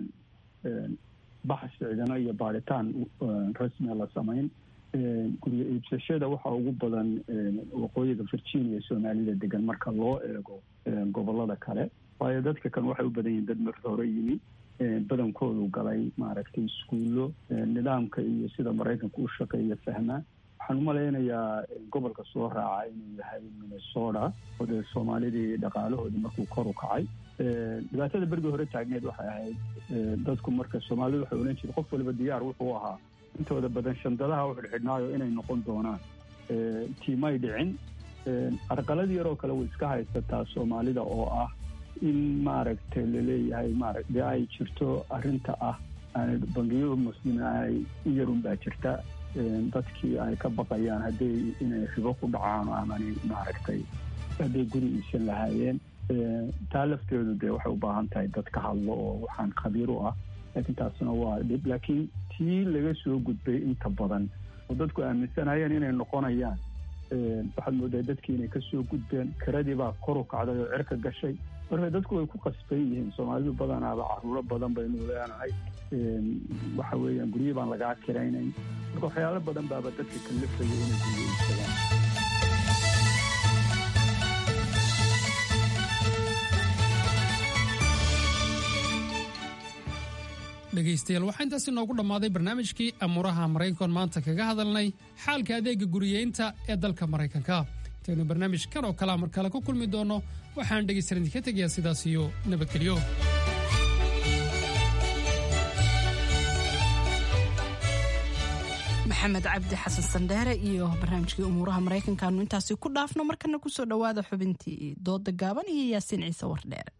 baxs cidino iyo baaritaan rasmia la samayn guryo iibsashada waxaa ugu badan waqooyiga virginia soomaalida degan marka loo eego gobolada kale waayo dadka kan waxay u badan yihiin dad marka hore yimi badankoodu galay maaragtay iskuullo nidaamka iyo sida maraykanka u shaqeeya fahmaa waxaan umalaynayaa gobolka soo raaca inuu yahay minnesota oo dee soomaalidii dhaqaalahoodii markuu kor u kacay dhibaatada berigii hore taagneed waxay ahayd dadku marka soomaalidu waxay odhan jirta qof waliba diyaar wuxuu ahaa intooda badan shandadaha u xidhxidhnaayo inay noqon doonaan tiimay dhicin arqalad yaroo kale way iska haysataa soomaalida oo ah in maaragtay laleeyahay maara dee ay jirto arrinta ah aanay bangiyo muslim aanay u yarun baa jirta dadkii ay ka baqayaan hadday inay ribo ku dhacaan amanay maaragtay hadday guri iibsan lahaayeen taa lafteedu dee waxay u baahan tahay dad ka hadlo oo waxaan khabiir u ah laakiin taasuna waa dhib laakiin tii laga soo gudbay inta badan oo dadku aaminsanayeen inay noqonayaan waxaad moodaa dadkii inay kasoo gudbeen kiradii baa kor u kacday oo cirka gashay marka dadku way ku qasban yihiin soomaalidu badanaaba caruuro badan baynu leenahay waxa weeyaan guryo baan lagaa kiraynayn marka waxyaalo badan baaba dadka kalifaya inay guryo iibsadaan dhegaystayaal waxaa intaasi noogu dhammaaday barnaamijkii amuuraha maraykankoon maanta kaga hadalnay xaalka adeega guriyeynta ee dalka maraykanka intaynu barnaamijkan oo kalea mar kale ku kulmi doonno waxaan dhegaystayaal idinka tegayaa sidaas iyo nabadgelyo maxamed cabdi xasan sandheere iyo barnaamijkii umuuraha maraykankaanu intaasi ku dhaafno markana kusoo dhowaada xubintii dooda gaaban iyo yaasiin ciise wardheere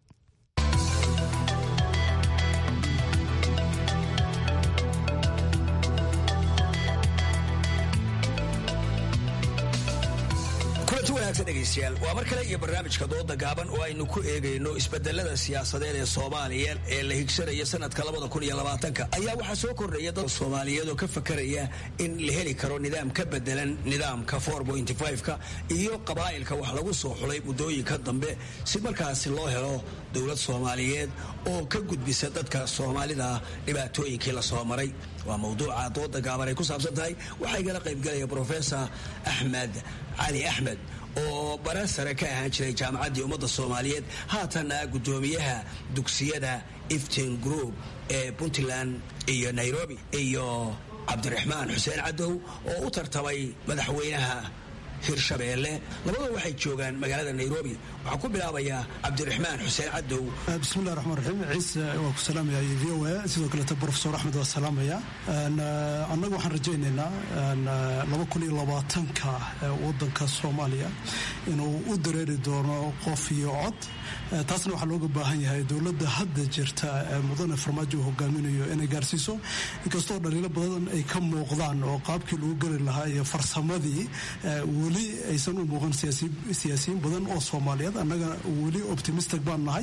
kulanti wanaagsan dhegaystayaal waa mar kale iyo barnaamijka dooda gaaban oo aynu ku eegayno isbedelada siyaasadeed ee soomaaliya ee la higsanaya sanadka ayaa waxaa soo kordhaya dad soomaaliyeed oo ka fakaraya in la heli karo nidaam ka bedelan nidaamka ka iyo qabaa'ilka wax lagu soo xulay muddooyinka dambe si markaasi loo helo dowlad soomaaliyeed oo ka gudbisa dadka soomaalida dhibaatooyinkii la soo maray waa mawduuca dooda gaaban ay ku saabsan tahay waxaa igala qaybgalaya brofesor axmed cali axmed oo bara sare ka ahaan jiray jaamacaddii ummadda soomaaliyeed haatanna guddoomiyaha dugsiyada iftin group ee puntland iyo nairobi iyo cabdiraxmaan xuseen cadow oo u tartamay madaxweynaha hirshabeelle labadoo waxay joogaan magaalada nairobi waxaan ku bilaabayaa cabdiraxmaan xuseen cadow bismillahi raxmaan raxiim ciise waa ku salaamaya v o a sidoo kaleeta brofesor axmed waa salaamaya annagu waxaan rajaynaynaa laba kun iyo labaatanka wadanka soomaaliya inuu u dareeri doono qof iyo cod taasna waxaa looga baahan yahay dowladda hadda jirta mudane farmaajo uu hogaaminayo inay gaarsiiso inkastoo dhaliilo badan ay ka muuqdaan oo qaabkii lagu geli lahaa iyo farsamadii weli aysan u muuqan siyaasiyiin badan oo soomaaliyeed annaga weli optimistic baan nahay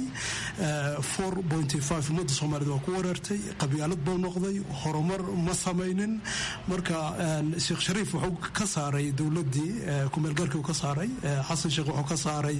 ummadda soomaaliyed waa ku wareertay qabyaalad buu noqday horumar ma samaynin marka sheekh shariif wuxuu ka saaray dowladdii kumeelgaarkii uu ka saaray xasan sheekh wuxuu ka saaray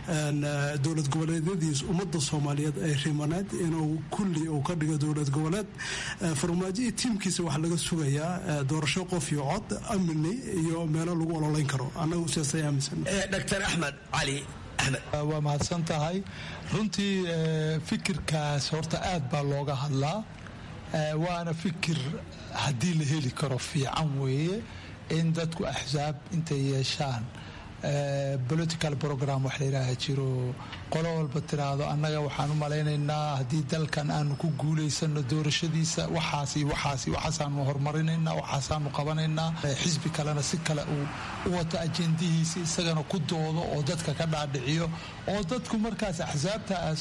dowlad goboleedyadiis ummadda soomaaliyeed ay rimaneed inuu kulli uu ka dhigo dowlad goboleed farmaajo iyo tiimkiisa waxaa laga sugayaa doorasho qof iyo cod amni iyo meelo lagu ololayn karo annagu sidaas ay aaminsan dr axmed cali waa mahadsan tahay runtii fikirkaas horta aad baa looga hadlaa waana fikir haddii la heli karo fiican weeye in dadku axsaab intay yeeshaan political program wax layidhaaha jiro qolo walba tiraahdo annaga waxaan u malaynaynaa haddii dalkan aanu ku guulaysano doorashadiisa waxaas iyo waxaas iyo waxaasaanu horumarinaynaa waxaasaanu qabanaynaa xisbi kalena si kale uu u wato ajendihiisa isagana ku doodo oo dadka ka dhaadhiciyo oo dadku markaas axsaabtaas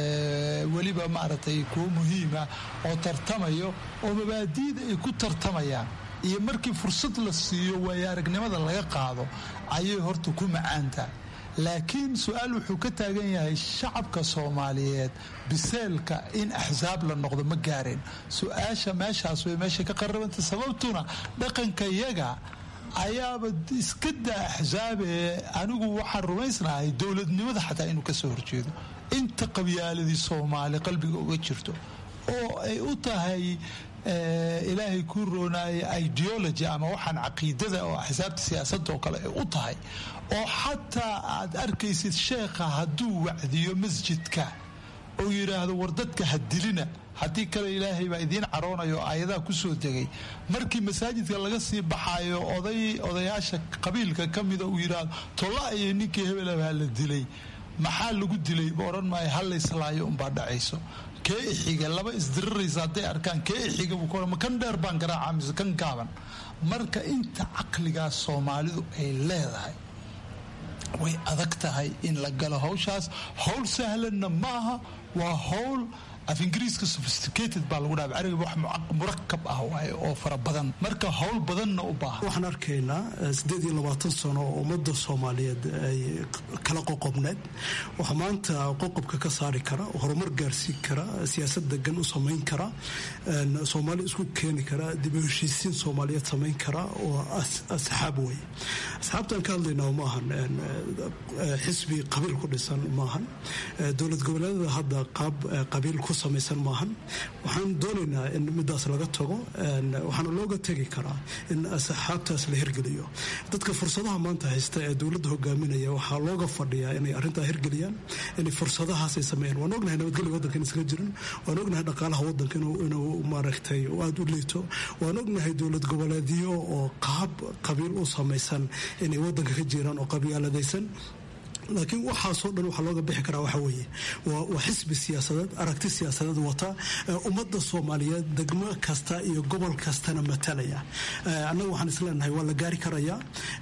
weliba maaragtay kuwo muhiima oo tartamayo oo mabaadiida ay ku tartamayaan iyo markii fursad la siiyo waayo aragnimada laga qaado ayay horta ku macaantahay laakiin su-aal wuxuu ka taagan yahay shacabka soomaaliyeed biseelka in axsaab la noqdo ma gaareen su-aasha meeshaas way meesha ka qarabanta sababtuna dhaqanka yaga ayaaba iska daa axsaabee anigu waxaan rumaysnahay dowladnimada xataa inuu kasoo horjeedo inta qabyaaladii soomaali qalbiga uga jirto oo ay u tahay ilaahay kuu roonaaya ideology ama waxaan caqiidada oo axsaabta siyaasadda oo kale ay u tahay oo xataa aad arkaysid sheekha hadduu wacdiyo masjidka oo yidhaahdo war dadka ha dilina haddii kale ilaahay baa idiin caroonayo oo aayadaha kusoo degay markii masaajidka laga sii baxaayo oday odayaasha qabiilka ka mida uu yidhaahdo tolla iyo ninkii hebelabaa la dilay maxaa lagu dilay ma odhan maayo hallayslaayo unbaa dhacayso kee ixiga laba isdiriraysa hadday arkaan kee ixiga buu ma kan dheer baan garaaca mise kan gaaban marka inta caqligaas soomaalidu ay leedahay way adag tahay in la galo hawshaas howl sahlanna maaha waa howl af ingiriiska sophisticated baa lagu dhaha carabiga wax murakab ah waaye oo fara badan marka howl badanna u baahan waxaan arkaynaa siddeed iyo labaatan sano oo ummadda soomaaliyeed ay kala qoqobneed waxaa maanta qoqobka ka saari kara horumar gaarsiin kara siyaasad degan u samayn kara soomaali isku keeni kara dib u heshiisiin soomaaliyeed samayn kara oo asxaab wey asxaabtaan ka hadlaynaa maahan xisbi qabiil ku dhisan maahan dowlad goboleedada hadda qaab qabiil ku ku samaysan maahan waxaan doonaynaa in midaas laga tago waxaana looga tegi karaa in asxaabtaas la hirgeliyo dadka fursadaha maanta haysta ee dowladda hogaaminaya waxaa looga fadhiyaa inay arrintaa hirgeliyaan inay fursadahaas ay sameeyaan waan ognahay nabadgelya waddanka in iskaga jirin waan ognahay dhaqaalaha waddanka inuu maaragtay aada u liito waan ognahay dowlad goboleedyo oo qaab qabiil u samaysan inay waddanka ka jiraan oo qabyaaladaysan laakiin waxaasoo dhan waxaa looga bixi karaa waxa weeye waa xisbi siyaasadeed aragti siyaasadeed wata ummadda soomaaliyeed degmo kasta iyo gobol kastana matalaya annaga waxaan isleenahay waa la gaari karayaa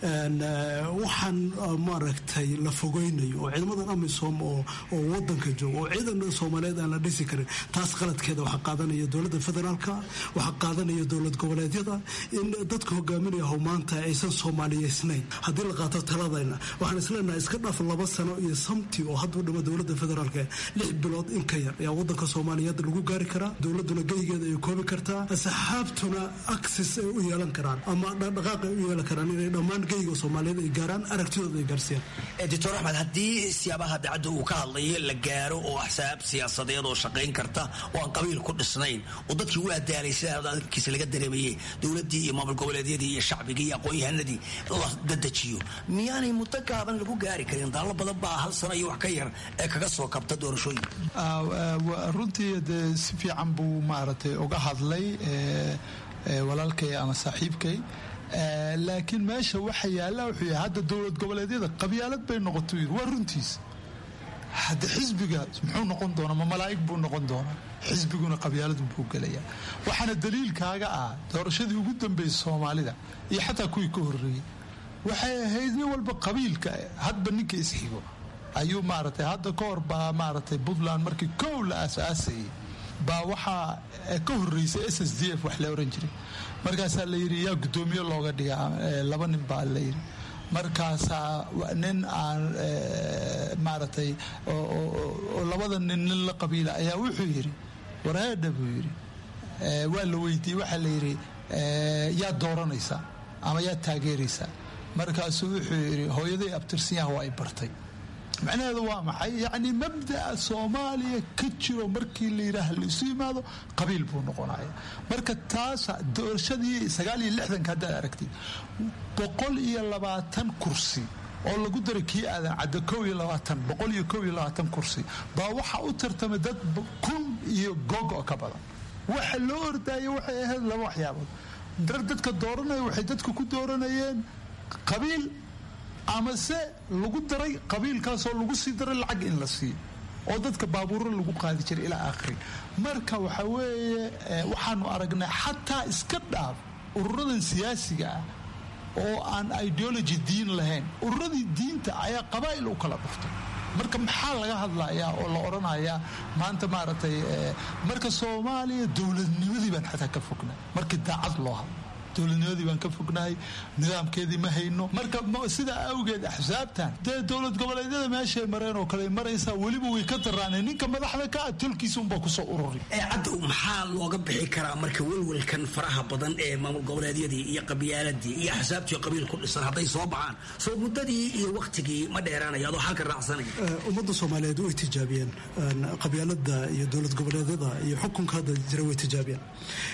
waxaan maaragtay la fogeynayo oo ciidamadan amisom oo wadanka jooga oo ciidan soomaaliyeed aan la dhisi karin taas qaladkeeda waxaa qaadanaya dowladda federaalka waxaa qaadanaya dowlad goboleedyada in dadka hogaaminaya how maanta aysan soomaaliyeysnayn haddii la qaato taladayna waxaan isleenahay iska dhaaf laba sano iyo samti oo hadduu dhimo dowladda federaalk lix bilood in ka yar ayaa wadanka soomaaliyeed lagu gaari karaa dowladuna geygeeda ay koobi kartaa asxaabtuna axis ay u yeelan karaan ama dhaqdhaqaaq ay u yeelan karaan inay dhammaan geyga soomaaliyeed ay gaaraan aragtidooda ay gaarsiiyaan doctor axmed haddii siyaabaha dacadda uu ka hadlayo la gaaro oo axsaab siyaasadeed oo shaqayn karta oo aan qabiil ku dhisnayn oo dadkii u adaalay sida adkiisa laga dareemayey dowladdii iyo maamul goboleedyadii iyo shacbigii iyo aqoon-yahanadii la dadejiyo miyaanay muddo gaaban lagu gaari karin daallo badan baa hal sano iyo wax ka yar ee kaga soo kabta doorashooyin runtii dee si fiican buu maaragtay uga hadlay walaalkay ama saaxiibkay laakiin meesha waxa yaalla wuxuu yahay hadda dowlad goboleedyada qabyaalad bay noqoto yiri waa runtiis hadda xisbiga muxuu noqon doonaa ma malaa'ig buu noqon doonaa xisbiguna qabyaaladu buu gelayaa waxaana daliilkaaga ah doorashadii ugu dambeysay soomaalida iyo xataa kuwii ka horreeyey waxay ahayd nin walba qabiilka hadba ninka isxigo ayuu maaragtay hadda ka hor baa maaragtay puntland markii kow la aasaasayay baa waxaa ka horreysay s s d f wax la oran jiray markaasaa la yidhi yaa guddoomiye looga dhigaa laba nin baa la yidhi markaasaa nin aan maaragtay oo labada nin nin la qabiila ayaa wuxuu yidhi wareedha buu yidhi waa la weydiiyey waxaa la yidhi yaa dooranaysaa ama yaa taageeraysaa markaasuu wuxuu yidhi hooyaday abtirsanyaha waa ay bartay macnaheedu waa maxay yacni mabda'a soomaaliya ka jiro markii la yidhaah laisu yimaado qabiil buu noqonaya marka taasa doorashadii sagaal iyo lixdanka haddaad aragtid boqol iyo labaatan kursi oo lagu daray kii aadan cadda kow iyo labaatan boqol iyo kow iyo labaatan kursi baa waxaa u tartamay dad kun iyo gogo ka badan waxa loo ordaya waxay ahayd laba waxyaabood dar dadka dooranaya waxay dadka ku dooranayeen qabiil ama se lagu daray qabiilkaasoo lagu sii daray lacag in la siiyo oo dadka baabuuro lagu qaadi jiray ilaa aakhiri marka waxa weeye waxaanu aragnay xataa iska dhaaf ururadan siyaasiga ah oo aan ideology diin lahayn ururadii diinta ayaa qabaa'il u kala dhuftay marka maxaa laga hadlayaa oo la odhanayaa maanta maaragtay marka soomaaliya dowladnimadii baan xataa ka fognay markii daacad loo hadlo dowladnimadii baan ka fognahay nidaamkeedii ma hayno marka sidaa awgeed axsaabtan dee dowlad goboleedyada meeshay mareen oo kale maraysaa weliba way ka daraaneen ninka madaxda ka ah tolkiisa unbaa kusoo ururi cadda maxaa looga bixi karaa marka welwelkan faraha badan ee maamul goboleedyadii iyo qabyaaladii iyo axsaabtii qabiil ku dhisan hadday soo baxaan soo muddadii iyo waktigii ma dheeraanaya adoo halka raacsanaya ummadda soomaaliyeed way tijaabiyeen qabyaalada iyo dowlad goboleedyada iyo xukunka hadda jira way tijaabiyeen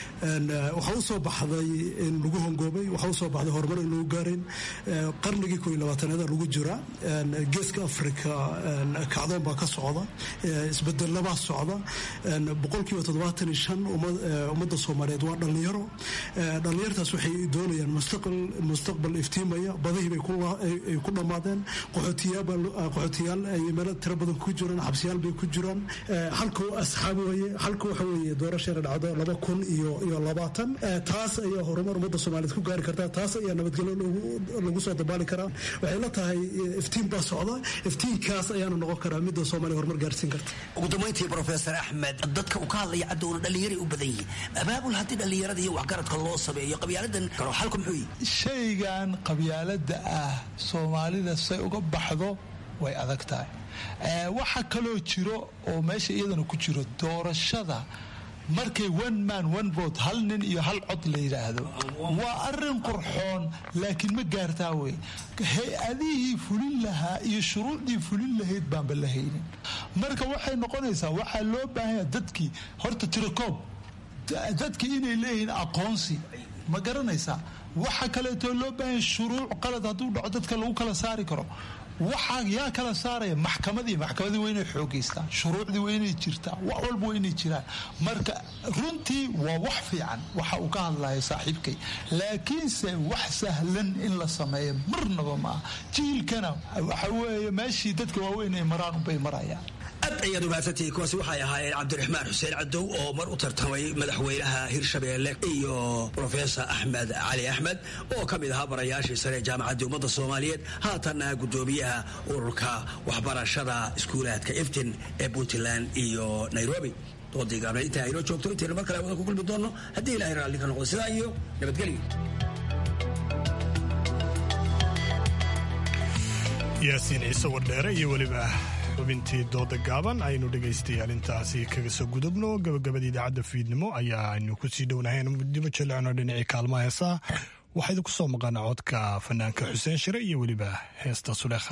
waxaa u soo baxday in lagu hongoobay waxaa usoo baxday horumar in lagu gaarayn qarnigii koo iyo labaatanaada lagu jira geeska africa kacdoon baa ka socda isbedelabaa socda boqolkiiba toddobaatan iyo shan ummadda soomaaliyeed waa dhallinyaro dhallinyartaas waxay doonayaan mustaqbal iftiimaya badihii bay ku dhammaadeen qaxootiyaal ay meelo tiro badan ku jiraan xabsiyaal bay ku jiraan halka asxaab weeye halka waxa weeye doorasheena dhacdo laba kun iyo iyo labaatan taas ayaa horumar ummadda soomaaliyeed ku gaari kartaa taas ayaa nabadgelyo lagu soo dabaali karaa waxay la tahay iftiin baa socda iftiinkaas ayaana noqon karaa midda soomaaliya horumar gaarsiin karta ugu dambayntii professor axmed dadka uu ka hadlaya cadowna dhallinyaray u badan yihiin abaabul haddii dhallinyarada iyo waxgaradka loo sameeyo qabyaaladan karo xalku muxuu yihi shaygan qabyaalada ah soomaalida say uga baxdo way adag tahay waxa kaloo jiro oo meesha iyadana ku jiro doorashada markay one man one vote hal nin iyo hal cod la yidhaahdo waa arin qurxoon laakiin ma gaartaa wey hay-adihii fulin lahaa iyo shuruucdii fulin lahayd baanba la haynin marka waxay noqonaysaa waxaa loo baahanya dadkii horta tirakoob dadkii inay leeyihiin aqoonsi ma garanaysaa waxa kaleeto loo baahanya shuruuc qalad hadduu dhaco dadka lagu kala saari karo waxaa yaa kala saaraya maxkamadii maxkamadii waa inay xoogeystaan shuruucdii waa inay jirtaa wax walba waa inay jiraan marka runtii waa wax fiican waxa uu ka hadlayo saaxiibkay laakiinse wax sahlan in la sameeyo marnaba maaha jiilkana waxa weeye meeshii dadka waaweyn ay maraan unbay marayaan aad ayaad umaadsantihiin kuwaasi waxay ahaayeen cabdiraxmaan xuseen cadow oo mar u tartamay madaxweynaha hirshabeelle iyo rofesor axmed cali axmed oo ka mid ahaa barayaashii sare ee jaamacadda ummadda soomaaliyeed haatanna guddoomiyaha ururka waxbarashada iskuulaadka iftin ee puntland iyo nairobi doodii gaabneed intaa aynoo joogto intaynu mar kale wada ku kulmi doonno haddii ilahay raalli ka noqdo sidaa iyo nabadgelyo yaasiin ciise wardheere iyo weliba xubintii dooda gaaban aynu dhegaystayaal intaasi kaga soo gudubno gabagabada idaacadda fiidnimo ayaa aynu kusii dhownahayn dibo jelecno dhinacii kaalmaha heesaha waxaa idinku soo maqana codka fanaanka xuseen shire iyo weliba heesta suleekha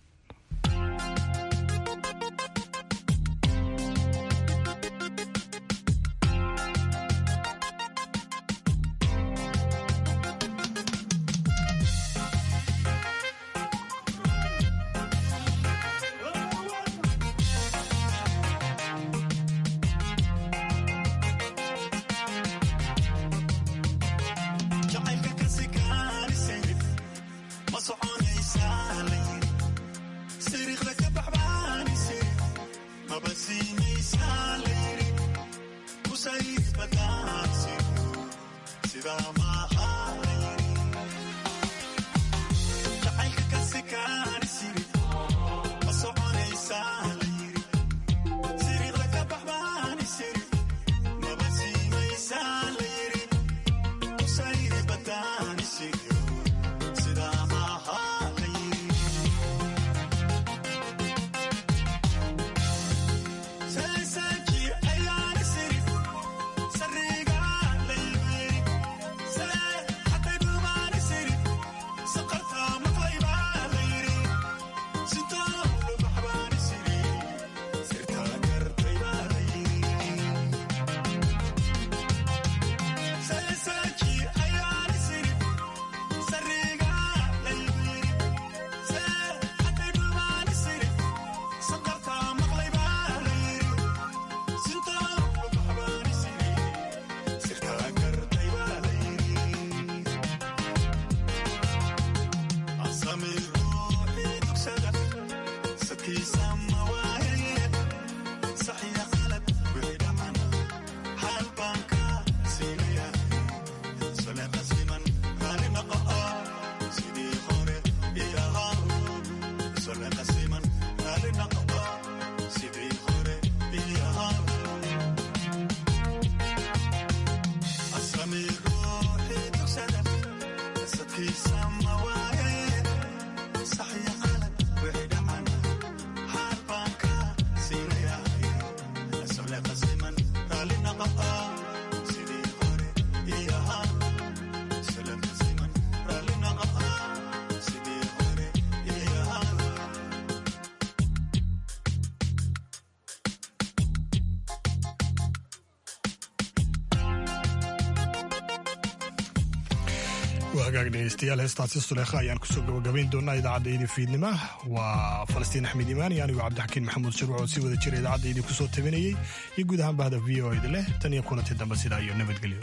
hagaag dhegeystayaal heestaasi suleekha ayaan kusoo gabagabayn doonaa idaacaddaydii fiidnima waa falastiin axmed imaan iyo anigu cabdixakiin maxamuud shirwac oo sii wada jira idaacaddaydii kusoo tabinayey iyo guud ahaan bahda v o ed leh tan iyo kulantii dambe sidaa iyo nabadgelyo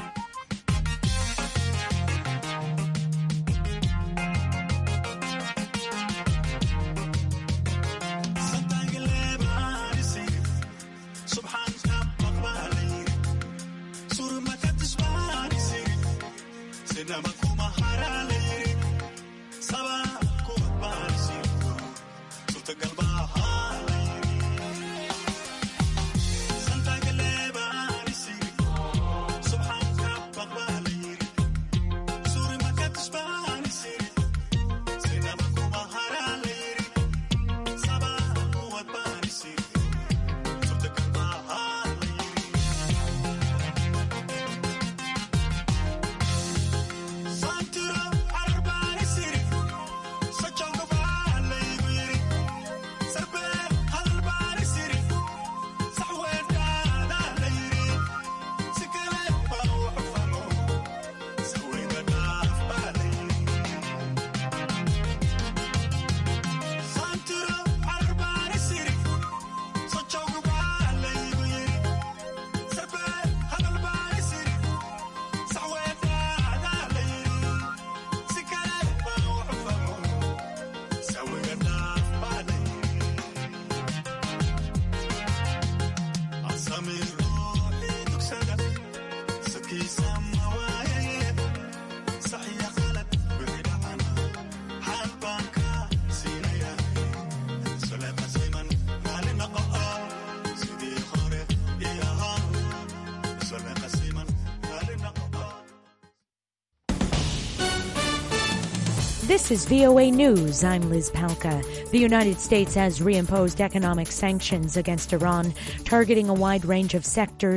This is VOA News. I'm Liz Palka. The United States has reimposed economic sanctions against Iran, targeting a wide range of sectors.